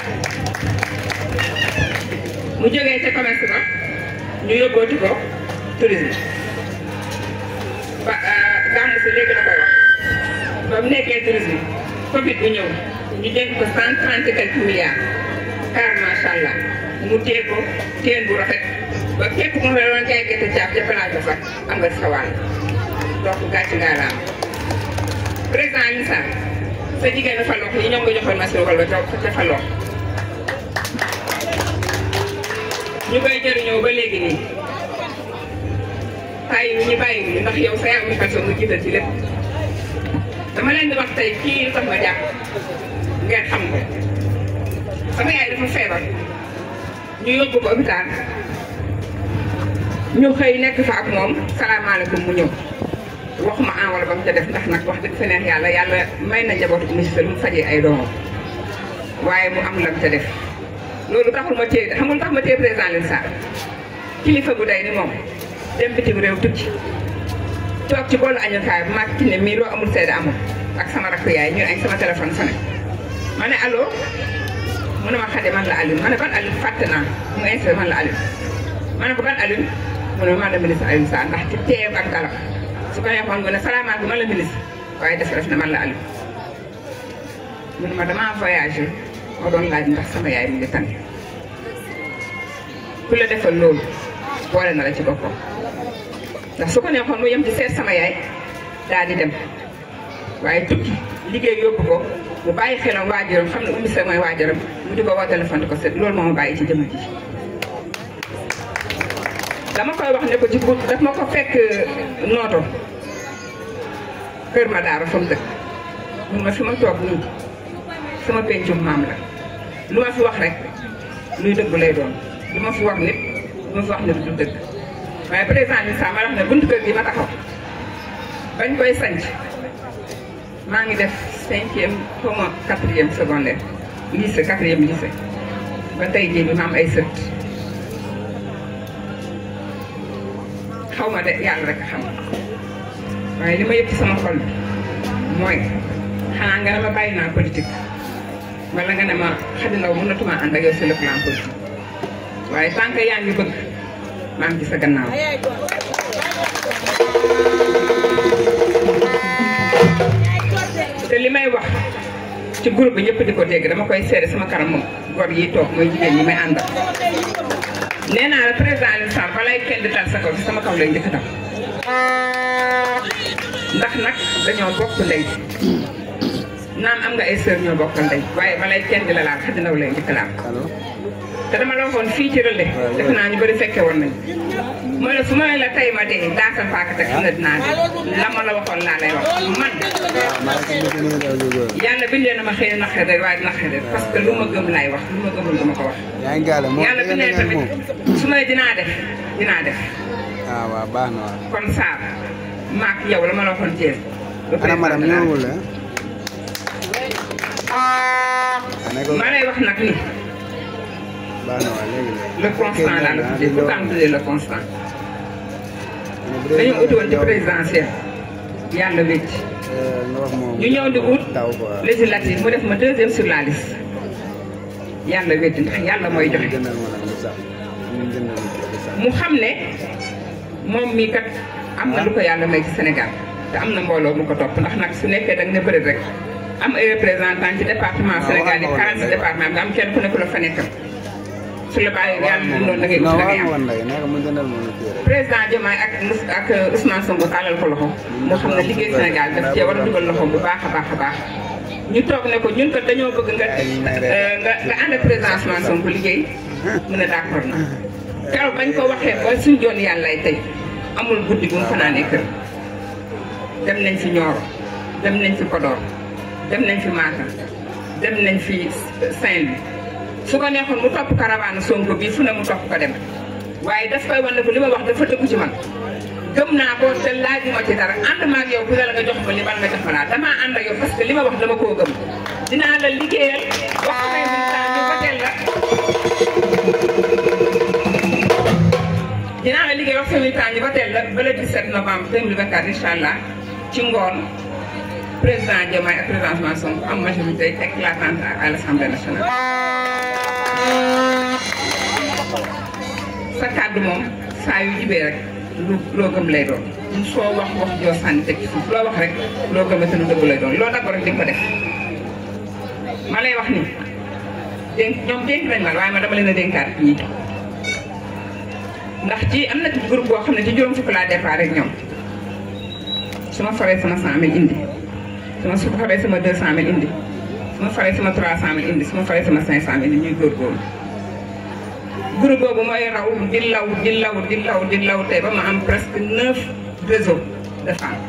mu jógee ca commerce ba ñu yóbbooti ko tourisme ba gàmmu si léegi la koy wax ba mu nekkee tourisme Covid bu ñëw ñu dénk ko cent trente quelques milliards car macha allah mu téye ko téen bu rafet ba képp ku ma doon jaay gerte caaf ca place ba sax am nga sa wàll donc gàcce ngaa la am président Alioune Sarr sa jigéen Falokh yi ñoom nga joxoon machine wala ca Falokh ñu koy jëriñoo ba léegi nii bàyyi wu ñu bàyyi wu ñu ndax yow sa yaay mu personne nga jiital ci lépp dama leen di wax tey kii lu tax ma jàpp ngeen xam ko sama yaay dafa feebar ñu yóbbu ko hôpital ñu xëy nekk fa ak moom salaamaaleykum mu ñëw waxuma enwala ba mu ca def ndax nag wax dëgg fa neex yàlla yàlla may na njabootu ministre mu fajee ay doomam waaye mu am la mu ca def loolu taxul ma téye xamul tax ma téye président Alioune Sarr kilifa bu day ni moom dem bitim réew tukki toog ci boolu añukaay bu mag ci ne mii loo amul seede amul ak sama rakk yaay ñu añ sama téléphone sonné ma ne allo mu ne ma xade man la Alioune ma ne ban Alioune fàtte naa mu insisté man la Alioune ma ne ko ban Alioune mu ne man la ministre Alioune Sarr ndax ci teew ak dalam su ko neexoon nga ne salaamaaleykum man la ministre waaye def def na man la Aliou mun ma damaa voyagé ma doon laaj ndax sama yaay mu ngi tane ku la defal loolu boole na la ci boppam ndax su ko neexoon mu yem ci seet sama yaay daal di dem waaye tukki liggéey yóbbu ko mu bàyyi xelam waajuram xam ne ummi sa mooy waajuram mu di ko woo téléphone di ko seet loolu moo ma bàyyi ci jëmm ji dama koy wax ne ko ci guddi daf ma ko fekk nooto kër ma daara fa mu dëkk mun ma fi ma toog nii sama pencum maam la lu ma fi wax rek luy dëgg lay doon lu ma fi wax nit lu ma fi wax nit du dëgg waaye président bi sax ma wax ne buntu kër gi ma taxaw bañ koy sanc maa ngi def cinquième xaw ma quatrième secondaire lycée quatrième lycée ba tey jii bi ma am ay sët xaw ma de yàlla rek xam waaye li ma yëg ci sama xol bi mooy xanaa nga ne ma bàyyi naa politique wala nga ne ma Khady Ndaw mënatuma ànd ak yow sur le plan politique waaye tant que yaa ngi bëgg maa ngi ci sa gannaaw. te li may wax ci groupe bi ñëpp di ko dégg dama koy seede sama kanam moom góor yi toog mooy jigéen ñi may àndal. nee naa la président Alioune Sarr balay kenn di dal sa kaw ci sama kaw lay njëkk dal ndax nag dañoo bokk ndey naam am nga ay sœur ñoo bokk ndey waaye balay kenn di la laal Khady Ndaw lay njëkk laal te dama la waxoon fii ci relais def naa ñu bëri fekke woon nañ mooy la su ma la tey ma dee daasal paaka teg xam ne dinaa dee la ma la waxoon laa lay wax man yàlla bindee na ma xëy na naqare rek waaye naqare parce que lu ma gëm laay wax lu ma gëmul dama ko wax yaa ngi gaale moom yàlla bindee tamit su may dinaa def dinaa def ah waaw baax na waaw. kon Sarr maak yow la ma la waxoon Thiès ana madame ñëwul la. ma lay wax nag ni baax na waaw léegi léegi. le constant laa la tuddee pourquoi mu tuddee le constant dañoo uti woon ci présidentiel yàlla wécc nga wax moom. ñu ñëw di ut taw quoi. législative mu def ma deuxième sur la liste yàlla wécc ndax yàlla mooy joxe jëndal ma nag lu sax ñu jëndal ma lu sax. mu xam ne moom mii kat am na lu ko yàlla may ci Sénégal te am na mbooloo mu ko topp ndax nag su nekkee da nga ne bëri rek am ay représentant ci département Sénégal yi 46 département bi am kenn ku nekk la fa nekkal su la bàyyi yàlla noonu da ngay ut non da war ngay na am woon ndey nee ko mu jëndal ma lu kii rek. président Diomaye ak Mous- ak Ousmane Sonko tàllal ko loxo moo xam ne liggéey Sénégal daf cee war a dugal loxo bu baax a baax a baax ñu toog ne ko ñun kat dañoo bëgg nga euh, nga nga ànd ak président Ousmane Sonko liggéey mu ne d'accord na keroog bañ ko waxee ba suñ joon yàlla tey amul guddi bu mu fanaanee kër dem nañ fi Nioro dem nañ fi Podor dem nañ fi Matam dem nañ fi Saint-Louis su ko neexoon mu topp caravane Sonko bii fu ne mu topp ko dem waaye daf koy wan ne ko li ma wax dafa dëggu ci man gëm naa ko te laajuma ci dara ànd ma ak yow ku ne la nga jox ma li man nga jox ma laa damaa ànd ak yow parce que li ma wax dama koo gëm dinaa la liggéeyal wax ko ay militant ñu voteel la dinaa la liggéey wax sa militant ñu voteel la ba le 17 novembre 2024 incha allah ci ngoon président Diomaye ak président Ousmane Sonko am majorité éclatante à l'Assemblée nationale. sa kàddu moom saa yu jibee rek lu loo gëm lay doon soo wax wax joo sànni teg ci suuf loo wax rek loo gëm te lu dëgg lay doon loo d'accord rek di nga ko def ma lay wax ni dénk ñoom dénk nañ ma waaye ma dama leen a dénkaat ñii ndax ci am na ci groupe boo xam ne ci juróom fukk laa départ rek ñoom su ma faree sama cent mille indi su ma su faree sama deux cent mille indi su ma faree sama trois cent mille indi su ma faree sama cinq cent mille indi ñuy góorgóorlu groupe boobu mooy raw di law di law di law di law tey ba ma am presque neuf réseaux de femmes.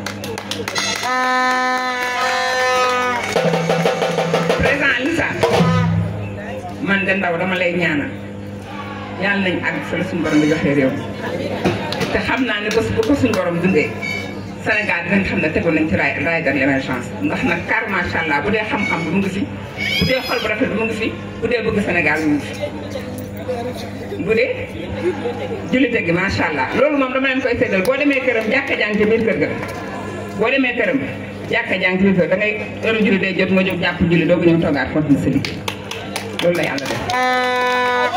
président Lissa man de ndaw dama lay ñaanal yàlla nañ àgg fa la suñu borom bi joxee réew mi te xam naa ne bés bu ko suñu borom dundee Sénégal dinañ xam ne tegu nañ ci raay raay de l'émergence ndax nag car macha allah bu dee xam-xam bi mu ngi fi bu dee xol bu rafet bi mu ngi fi bu dee bëgg Sénégal mu ngi fi. bu dee jullite gi macha allah loolu moom dama leen koy séddal boo demee këram jàkka jàng ci biir kër ga boo demee këram jàkka jàng ci biir kër da ngay heure julli day jot nga jóg jàpp julli doogu ñëw toogaat continuer sa liggéey loolu la yàlla def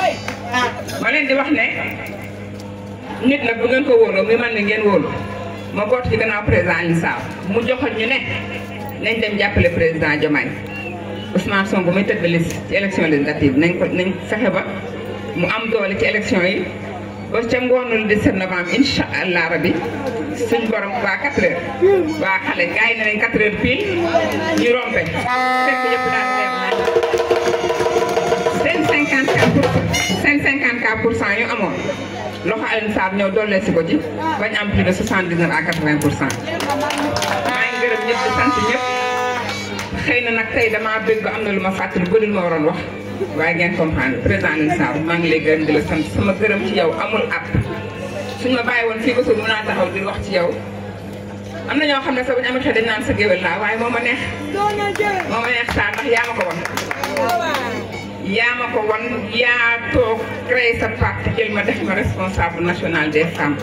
ma leen di wax ne nit nag bu ngeen ko wóoloo muy man ne ngeen wóolu ma boot ci gannaaw président Alioune Sarr mu joxoon ñu ne nañ dem jàppale président Diomaye Ousmane Sonko muy tëdd liste ci élection législative nañ ko nañ fexe ba mu am doole ci élection yi ba ca ngoonu le 17 novembre incha allah rabi suñ borom waa 4 heures waa xale gars yi ne nañ 4 heures pile ñu rompe fekk yëpp daal leer nañ seen 54 pour seen 54 pour cent yu amoon loxo Alioune Sarr ñëw dollee si ko ci bañ am plus de 79 à 80 pour cent maa ngi gërëm ñëpp di sant ñëpp xëy na nag tey damaa bëgg ba am na lu ma fàttali ba lu ma waroon wax waaye ngeen comprendre président Alioune Sarr maa ngi lay gërëm di la sant sama gërëm ci yow amul app suñ ma bàyyi woon fii ba suuf mën naa taxaw di wax ci yow am na ñoo xam ne sax bu ñu amee xel dañ naan sa géwél laa waaye moo ma neex moo ma neex Sarr ndax yaa ma ko won yaa ma ko won yaa toog créé sa parti jël ma def ma responsable national des femmes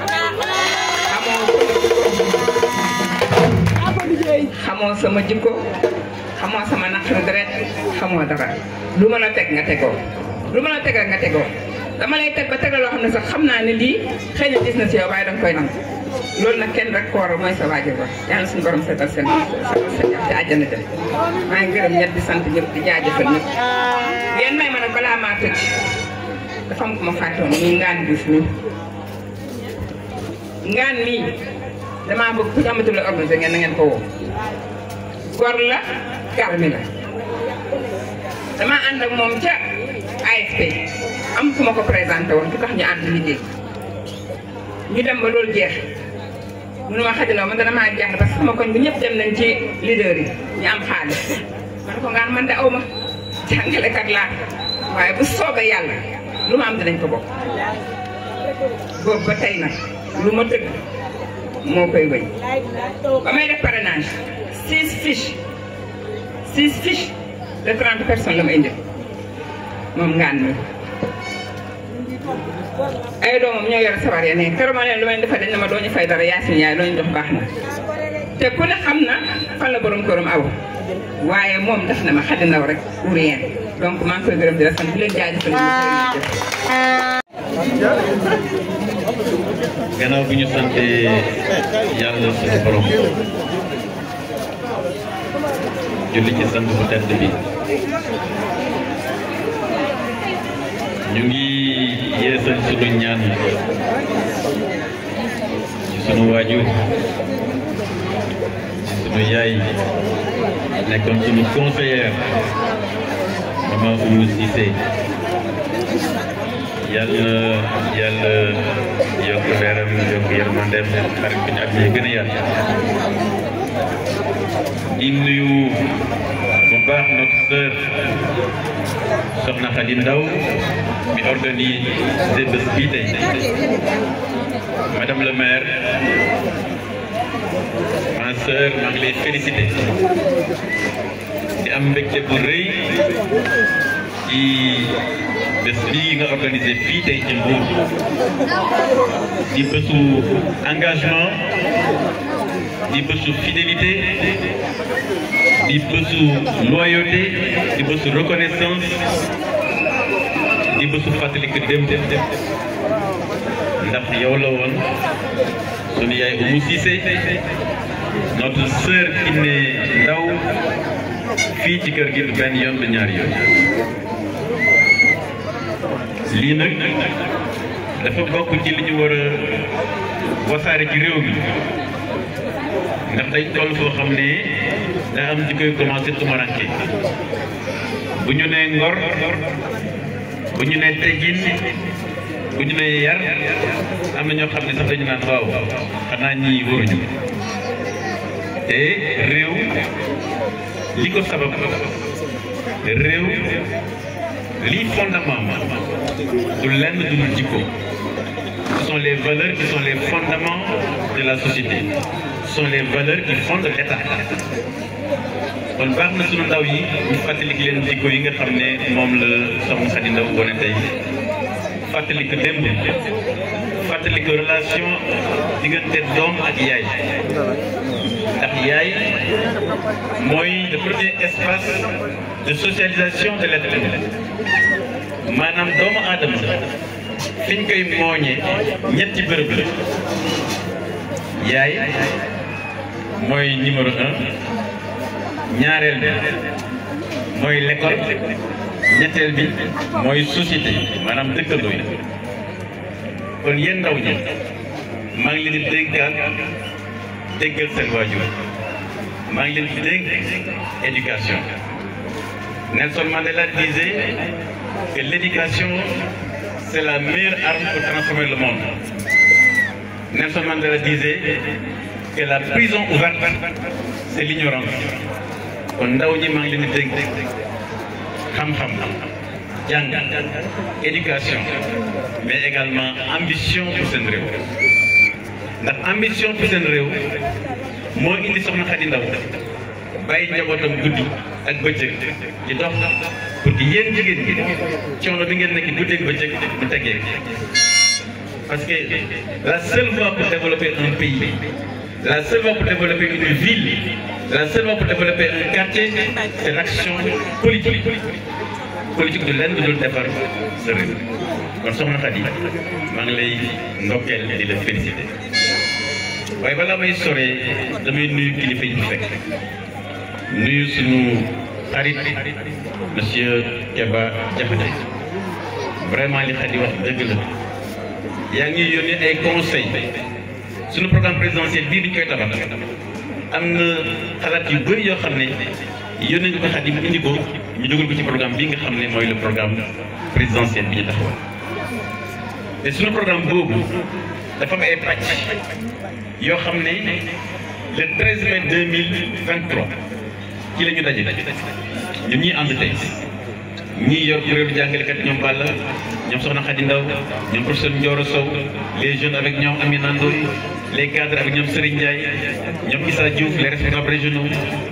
xamoo sama jikko xamoo sama naqaru deret xamoo dara lu ma la teg nga tegoo lu ma la teg nga tegoo dama lay teg ba tegal loo xam ne sax xam naa ne lii xëy na gis na si yow waaye danga koy nangu loolu nag kenn rek ko waral mooy sa waajur ba yàlla suñu borom seetal seen seetal seen ci àjjana jëm maa ngi gërëm ñett di sant ñëpp di jaajëfal ñëpp yéen may ma nag balaa maa tëj dafa am ko ma fàtte woon muy ngaan Diouf mi ngaan mii damaa bëgg ku ñu amatul la organisé ngeen na ngeen ko woo gor la garmi la damaa ànd ak moom ca AFP am ku ma ko présenté woon ku tax ñu ànd liggéey ñu dem ba loolu jeex mënu ma xajaloo man dana maa jeex parce que sama koñ bi ñëpp dem nañ ci leader yi ñu am xaalis man ko ngaan man de aw ma jàngalekat laa waaye bu soobee yàlla lu ma am dinañ ko bokk boobu ba tey nag lu ma tëgg moo koy wéy ba may def parrainage six fiches six fiches de trente personnes la ma indi moom ngaan mi ay doomam ñoo yor sabar ya ne keroog ma leen lu may defal dañ ne ma doo ñu fay dara yaa suñu yaay loo ñu jox baax na te ku ne xam na fan la borom këram aw waaye moom def na ma xadi ndaw rek pour rien donc maa ngi koy gërëm di la sant di leen jaajëfal gannaaw bi ñu sante yàlla suñu borom julli ci sant bu tedd bi ñu ngi yeesal sunu ñaan ci sunu waajur ci sunu yaay nekkoon sunu conseillère maman Oumou Cissé yàlla yàlla yokk leeram yokk yërmandeem xarit bi ñu ak ñi gën a yaatu di nuyu bu baax notre sœur Soxna Khady Ndaw mi organisé bés bii tey madame le maire ma sœur maa ngi lay félicité di am mbégte bu rëy ci bés bii nga organisé fii tey ci Mbour di bésu engagement di bésu fidélité di bésu loyauté di bésu reconnaissance di bésu fàttaliku dem dem dem ndax yow la woon sunu yaay Oumou Cissé notre sœur Kiné Ndaw fii ci kër gi du benn yoon du ñaari yoon lii nag dafa bokk ci li ñu war a wasaare ci réew mi ndax dañ toll foo xam ne daa am di koy commencé tumaranke bu ñu nee ngor bu ñu nee teggin bu ñu nee yar am na ñoo xam ne sax dañu naan waaw xanaa ñii waruñu te réew li ko sabab réew lii fondement du lenn du dul jikko ce sont les valeurs qui sont les fondements de la société ce sont les valeurs qui fondent l'État kon baax na sunu ndaw yi ñu fàttaliku leen jikko yi nga xam ne moom la soxna Khady Ndaw wone tey fàttaliku démb fàttaliku relation diggante doom ak yaay ndax yaay mooy le premier espace de socialisation de l'être humain maanaam doomu aadama fiñ koy mooñee ñetti bërëb la yaay mooy numéro un ñaareel bi mooy l'école ñetteel bi mooy société maanaam dëkkandoo yi kon yéen ndaw ñi maa ngi leen di déggal déggal seen waajur maa ngi leen di dégg éducation Nelson Mandela disait que l'éducation c'est la meilleure arme pour transformer le monde Nelson Mandela disait que la prison ouverte c'est l'ignorance kon ndaw ñi maa ngi leen di dégg xam-xam jàng éducation mais également ambition pour seen réew ndax ambition pour seen réew moo indi soxna Xadi Ndaw bàyyi njabootam guddi ak bëccëg di dox pour que yéen jigéen ñi coono bi ngeen nekk guddi ak bëccëg mu teggee parce que la seule voie pour développer un pays la seule voie pour développer une ville la seule voie pour développer un quartier c'est l'action politique politique du lenn dul defar sa réew kon soxna Xadi maa ngi lay ndokkeel di la féliciter waaye balaa may soree damay nuyu kilifa yi fekk nuyu suñu xarit monsieur Keba Diakhaté vraiment li Xadi wax dëgg la yaa ngi yónnee ay conseil suñu programme présidentiel bii di koy tabax am na xalaat yu bëri yoo xam ne yónnee nga ko Xadi mu indi ko ñu dugal ko ci programme bii nga xam ne mooy le programme présidentiel bi ñu taxawal te suñu programme boobu dafa am ay pàcc yoo xam ne le 13 mai 2023 ci la ñu daje ñun ñii ànd tey ñii yor kuréelu jàngalekat ñoom Balla ñoom Soxna Khady Ndaw ñoom professeur Ndioro Sow les jeunes avec ñoom Amina Ndoye les cadres avec ñoom Serigne Ndiaye ñoom Issa Diouf les responsables régionaux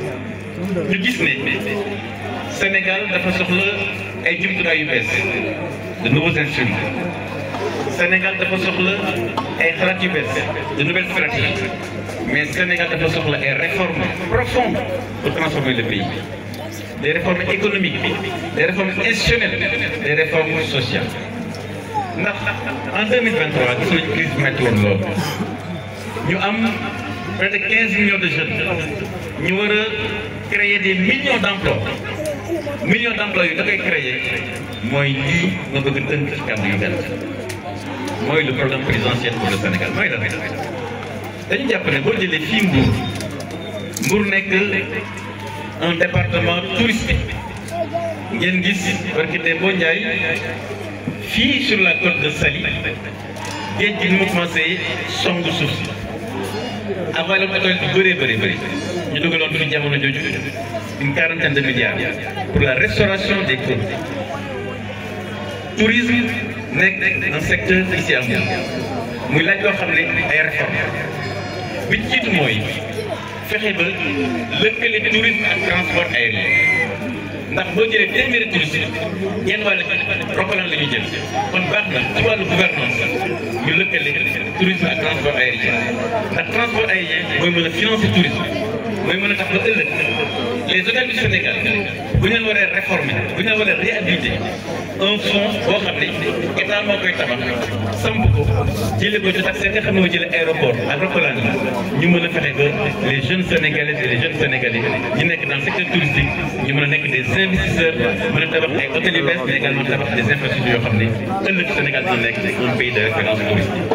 ñu gis ne Sénégal dafa soxla ay jumtukaay yu bees de nouveaux instruments Sénégal dafa soxla ay xalaat yu bees de nouvelles stratégies mais Sénégal dafa soxla ay réformes profondes pour transformer le pays des réformes économiques des réformes institutionnelles des réformes sociales ndax en 2023 gis nañu crise bu métti woon lool ñu am près de 15 millions de jeunes ñu war a créer des millions d'emplois millions d'emplois yu da koy créer mooy lii nga bëgg a tënk ci kàddu yu benn mooy le programme présidentiel pour le Sénégal mooy la dañu jàpp ne boo jëlee fii Mbour Mbour nekk un département touristique ngeen gis barki de boo Njaay fii sur la côte de Saly géej gi ni mu commencé song suuf si avalé étoile bi bëree bëri bëri ñu dugaloon fi jamono jooju une quarantaine de milliards pour la restauration des côtes tourisme nekk un secteur ici à Mbour muy laaj loo xam ne ay réforme bi ci jiitu mooy fexe ba lëkkale tourisme ak transport aérien ndax boo jëlee téeméeri touriste yenn wàll Ropalaan la ñuy jël kon baax na ci wàllu gouvernance ñu lëkkale tourisme ak transport aérien ndax transport aérien mooy mën a financer tourisme mooy mën a tax ba ëllëg les hôtels du Sénégal bu ñu leen waree réformer bu ñu leen waree réhabiliter un fonds boo xam ne état moo koy tabax samp ko jëlee ko ci tax nga xam ne moo jëlee aéroport ak Ropalaan yi ñu mën a fexe ba les jeunes sénégalais et les jeunes sénégalais ñu nekk dans le secteur touristique ñu mën a nekk des investisseurs mën a tabax ay hôtels yu bees mais également tabax des infrastructures yoo xam ne ëllëg Sénégal dina nekk un pays de référence touristique.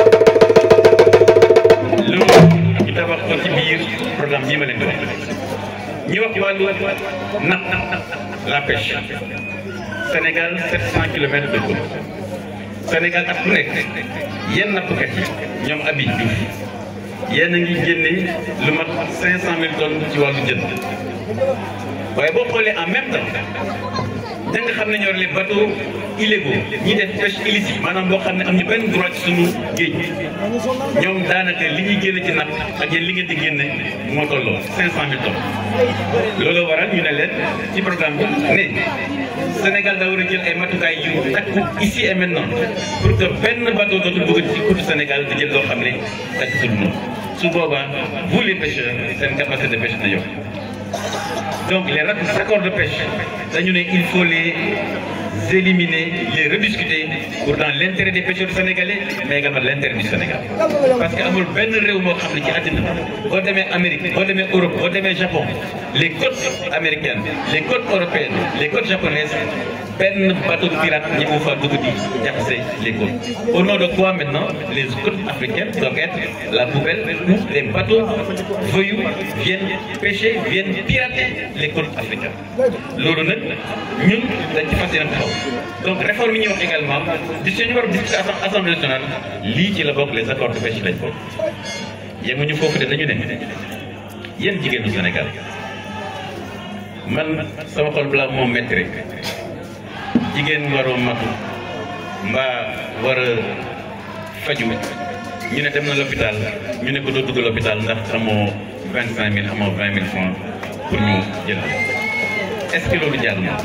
loolu ñu tabax ko ci biir programme bii ma leen di wax ñu wax wàllu napp la pêche Sénégal 700 kilomètres de côte Sénégal at bu nekk yenn nappkat yi ñoom Abi Diouf yéen a ngi génne lu mat 500000 tonnes ci wàllu jën waaye boo xoolee en même temps da nga xam ne ñoo les bateaux illégaux ñi def pêche illicite maanaam boo xam ne am ñu benn droit ci suñu géej ñoom daanaka li ñuy génne ci napp ak yéen li ngeen di génne moo tolloo 500000 tonnes loolu waral ñu ne leen ci programme bi ne Sénégal daa war a jël ay matukaay yu takku ici et maintenant pour que benn bateau dootul dugg ci côte Sénégal di jël loo xam ne takkatul noonu su boobaa vous les pêcheurs seen capacité de pêche na yokk donc les accords de pêche dañu ne il faut les éliminer les rediscuter pour dans l'intérêt des pêcheurs sénégalais mais également l'intérêt du Sénégal parce que amul benn réew moo xam ne ci àddina boo demee Amérique boo demee Europe boo demee Japon les côtes américaines les côtes européennes les côtes japonaises benn bateau pirate ñi mu fa dugg di jaxase les côtes au nom de quoi maintenant les côtes africaines doivent être la poubelle où les bateaux voyous viennent pêcher viennent pirater les côtes africaines loolu nag ñun dañ ci fas yéene taxaw donc réforme yi ñuy wax également di suñu war a discuter assemblée nationale lii ci la bokk les accords de pêche lañ bokk yemuñu foofu de dañu ne yéen jigéenu Sénégal man sama xol balaa moom métti rek jigéen waroo matu mbaa war a faju ñu ne dem na l'hôpital ñu ne ko doo dugg l'hôpital ndax amoo vingt cinq mille amoo vingt mille francs pour ñu jël est-ce que loolu jàll na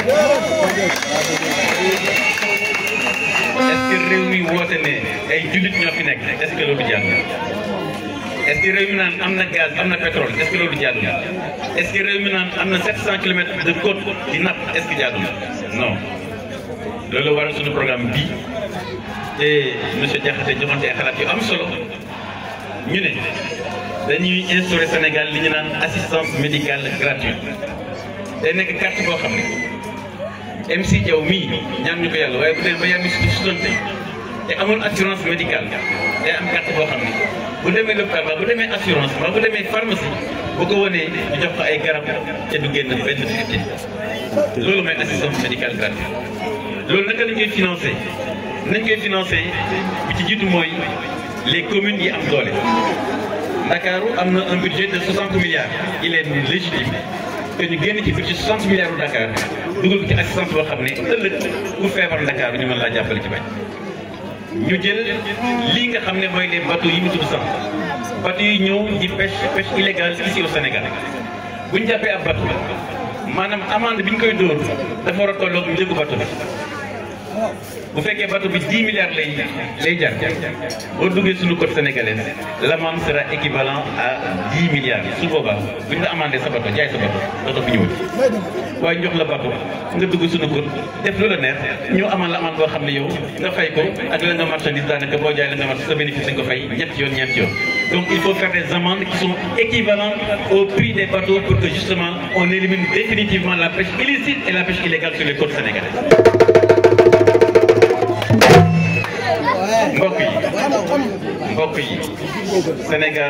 est-ce que réew mi woote ne ay jullit ñoo fi nekk est-ce que loolu jàll na est-ce que réew mi naan am na gaz am na pétrole est-ce que loolu jàll na est-ce que réew mi naan am na 700 kilomètres de côte di napp est-ce que jàll na non loolu waral suñu programme bii te monsieur Diakhaté joxante ay xalaat yu am solo ñu ne dañuy instaurer Sénégal li ñu naan assistance médicale gratuite day nekk carte boo xam ne MC Diaw mii ñaan ñu ko yàlla waaye bu dee ba yàgg si sutante te amul assurance médicale day am carte boo xam ne bu demee lopitaan ba bu demee assurance ba bu demee pharmacie bu ko wanee ñu jox ko ay garab te du génn benn fifteen loolu mooy assistance médicale gratuite loolu naka lañ koy financé nañ koy financé bi ci jiitu mooy les communes yi am doole Ndakaaru am na un budget de 60 milliards il est légitime que ñu génn ci budget 60 milliards u Dakar dugal ko ci assistance boo xam ne ëllëg ku feebar Ndakaaru ñu mën laa jàppale ci bañ ñu jël lii nga xam ne mooy les bateaux yi mu tudd sànq bateaux yi ñëw di pêche pêche illégale ici au Sénégal bu ñu jàppee ab bateau maanaam amende bi ñu koy dóor dafa war a tolloog njëgu bateau bi bu fekkee bateau bi 10 milliards lay lay jar boo duggee suñu côte sénégalaise l'amende sera équivalent à 10 milliards su boobaa bu ñu la amandé sa bateau jaay sa bateau bateau bi ñëwul waaye jox la bateau nga dugg suñu côte def lu la neex ñu amal la amende boo xam ne yow nga fay ko ak la nga marchandise daanaka boo jaay la nga marchandise sa bénéfice dañ ko fay ñetti yoon ñeenti yoon donc il faut faire des amendes qui sont équivalentes au prix des bateaux pour que justement on élimine définitivement la pêche illicite et la pêche illégale sur les côtes sénégalaises mbokk yi mbokk yi Sénégal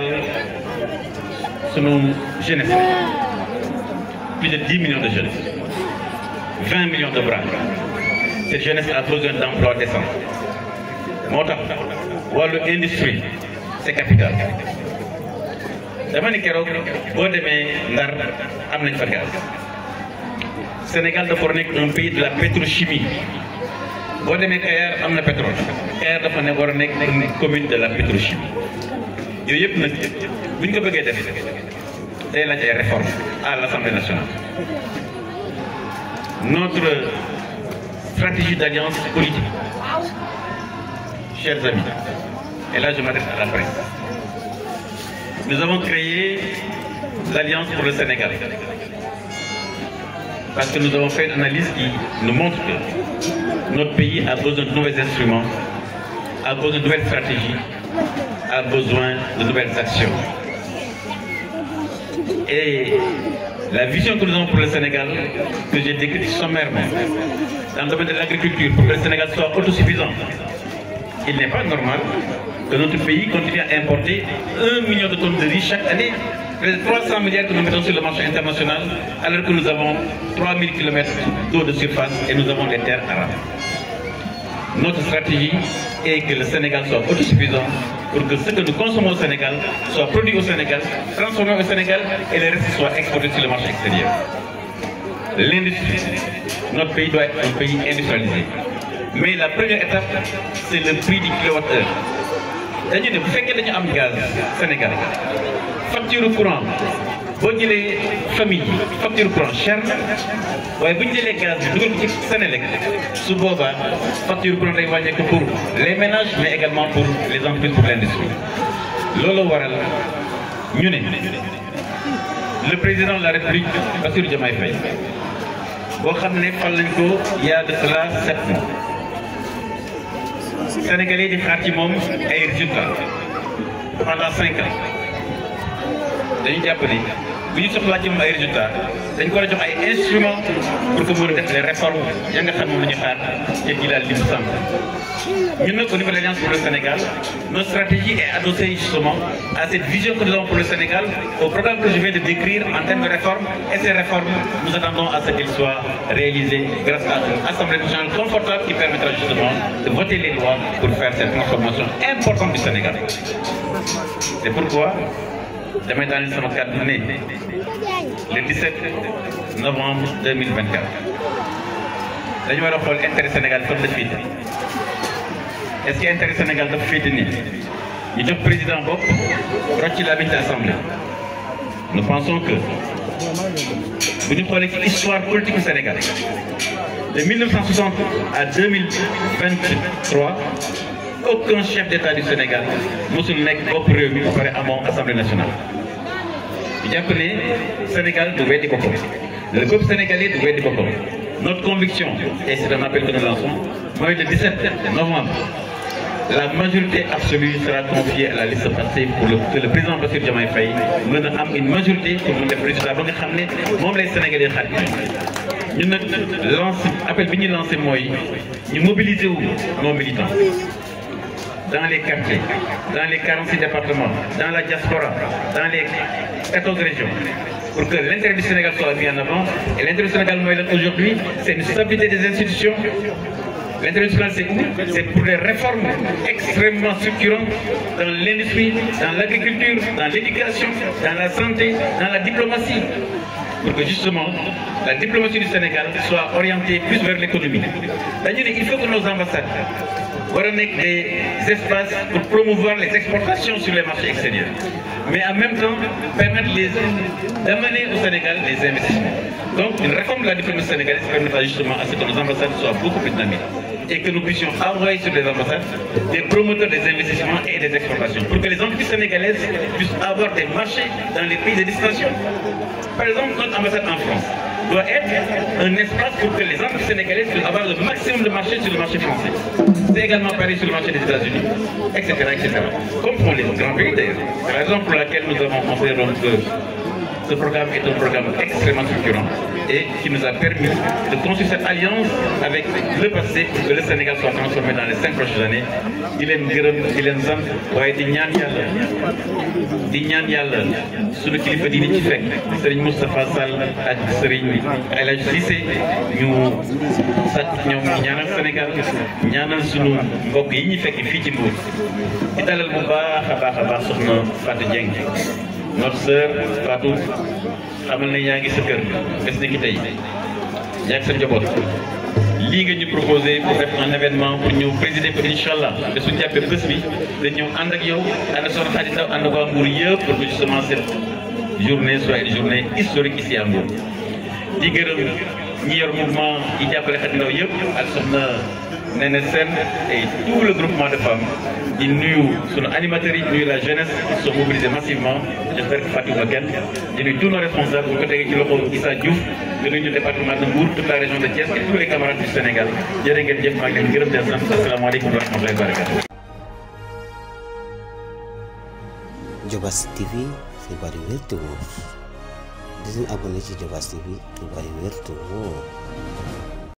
sunu jeunesse plus de 10 millions de jeunes 20 millions de bras cette jeunesse a besoin d'emploi décent moo tax wàllu industrie c'est capital dama ni keroog boo demee Ndar am nañ fa gaz Sénégal dafa nekk un pays de la pétrochimie boo demee Kayar am na pétrole Kayar dafa ne war a nekk nekk commune de la pétrochimie yooyu yëpp nag bu ñu ko bëggee def day laaj ay réformes à l'Assemblée nationale notre stratégie d'alliance politique chers amis et là je m'adresse à la presse nous avons créé l'Alliance pour le Sénégal parce que nous avons fait une analyse qui nous montre que notre pays a besoin de nouveaux instruments, a besoin de nouvelles stratégies, a besoin de nouvelles actions. Et la vision que nous avons pour le Sénégal, que j'ai décrite sommairement, dans le domaine de l'agriculture, pour que le Sénégal soit autosuffisant, il n'est pas normal que notre pays continue à importer un million de tonnes de riz chaque année, près de 300 milliards que nous mettons sur le marché international, alors que nous avons 3000 km d'eau de surface et nous avons des terres arabes. Notre stratégie est que le Sénégal soit autosuffisant pour que ce que nous consommons au Sénégal soit produit au Sénégal, transformé au Sénégal et le reste soit exporté sur le marché extérieur. L'industrie, notre pays doit être un pays industrialisé. Mais la première étape, c'est le prix du kilowattheure. dañu ne bu fekkee dañu am gaz Sénégal facture courant boo jëlee famille yi facture courant cher na waaye bu ñu jëlee gaz bi dugal ko ci Sénélec su boobaa facture courant day wàññeeku pour les ménages mais également pour les entreprises pour l'industrie loolu waral ñu ne le président de la République Bassirou Diomaye Faye boo xam ne fal nañ ko il y a de cela sept mois Sénégalais di xaar ci moom ay résultats pendant cinq ans dañu jàpp ni bu ñu soxlaa ci moom ay résultats dañ ko war a jox ay instruments pour que mën a def les réformes ya nga xam moom la ñu xaar te ji daal li mu sàmm ñun nag au niveau de l'Alliance pour le Sénégal notre stratégie est adossée justement à cette vision que nous avons pour le Sénégal au programme que je viens de décrire en termes de réformes et ces réformes nous attendons à ce qu'elles soient réalisées grâce à une assemblée nationale confortable qui permettra justement de voter les lois pour faire cette transformation importante du Sénégal c'est pourquoi damay daaneel sama kàddu ne le 17 novembre 2024 dañu war a xool intérêt Sénégal fan la féete est-ce que intérêt Sénégal dafa féete nii ñu jox président bopp rocci la biñ assemblée nous pensons que bu ñu xoolee ci histoire politique du Sénégal de 1960 à 2023 aucun chef d'État du Sénégal mosul nekk bopp réew mi ba pare amoo assemblée nationale. ñu jàpp ne Sénégal du weddi boppam le peuple sénégalais du weddi boppam notre conviction et c'est un appel que nous lançons mooy le 17 novembre la majorité absolue sera confiée à la liste Pastef pour le que le président Bassirou Diomaye Faye mën a am une majorité pour mu def résultat ba nga xam ne moom lay Sénégalais xaar ñun nag lance appel bi ñu lancé mooy ñu mobiliser wu nos militants. dans les quartiers, dans les 46 départements, dans la diaspora, dans les 14 régions, pour que l'intérêt du Sénégal soit mis en avant. Et l'intérêt du Sénégal aujourd'hui, c'est une stabilité des institutions. L'intérêt du Sénégal, c'est où C'est pour des réformes extrêmement structurantes dans l'industrie, dans l'agriculture, dans l'éducation, dans la santé, dans la diplomatie. Pour que justement, la diplomatie du Sénégal soit orientée plus vers l'économie. D'ailleurs, il faut que nos ambassades war a nekk des espaces pour promouvoir les exportations sur les marchés extérieurs mais en même temps permettre les d'amener au Sénégal les investissements donc une réforme de la diplomatie sénégalaise permettra justement à ce que nos ambassades soient beaucoup plus dynamiques et que nous puissions envoyer sur les ambassades des promoteurs des investissements et des exportations pour que les entreprises sénégalaises puissent avoir des marchés dans les pays de destination par exemple notre ambassade en France doit être un espace pour que les entreprises sénégalaises puissent avoir le maximum de marché sur le marché français. C'est également pareil sur le marché des États-Unis, etc., etc. Comme font les grands pays d'ailleurs. C'est la raison pour laquelle nous avons considéré donc que ce programme est un programme extrêmement structurant et qui nous a permis de construire cette alliance avec le passé pour que le Sénégal soit transformé dans les cinq prochaines années. di leen gërëm di leen sant waaye di ñaan yàlla di ñaan yàlla sunu kilifa di ci fekk Serigne Moustapha Sall ak Serigne El Hadj Cissé ñu sàkk ñoom ñu ñaanal Sénégal ñaanal sunu mbokk yi ñu fekk fii ci Mbour di dalal bu baax a baax a baax soxna Fatou Dieng notre sœur Fatou xamal ne yaa ngi sa kër bés ni ki tey yaa ngi sa njaboot lii nga ñu proposé pour def un événement pour ñëw présider ko incha allah te suñu jàppee bés bi dañ ñëw ànd ak yow ànd soxna Khady Ndaw ànd waa Mbour yëpp pour que justement cette journée soit une journée historique ici à Mbour di gërëm ñi yor mouvement yi jàppale Khady Ndaw yëpp ak soxna Néné Sène et tout le groupement de femmes di nuyu sunu animateurs yi nuyu la jeunesse ils sont mobilisés massivement j'espère que Fatou ba kenn di nuyu tous nos responsables bu ko tegee ci loxo Issa Diouf di nuyu département de Mbour toute la région de Thiès et tous les camarades du Sénégal jërë ngeen jëf maa ngi leen gërëm di leen sant asalaamaaleykum wa rahmatullahi wa barakatuh Diobass TV xibaar yu wér te wóor di leen abonné ci Diobass TV xibaar yu wér te wóor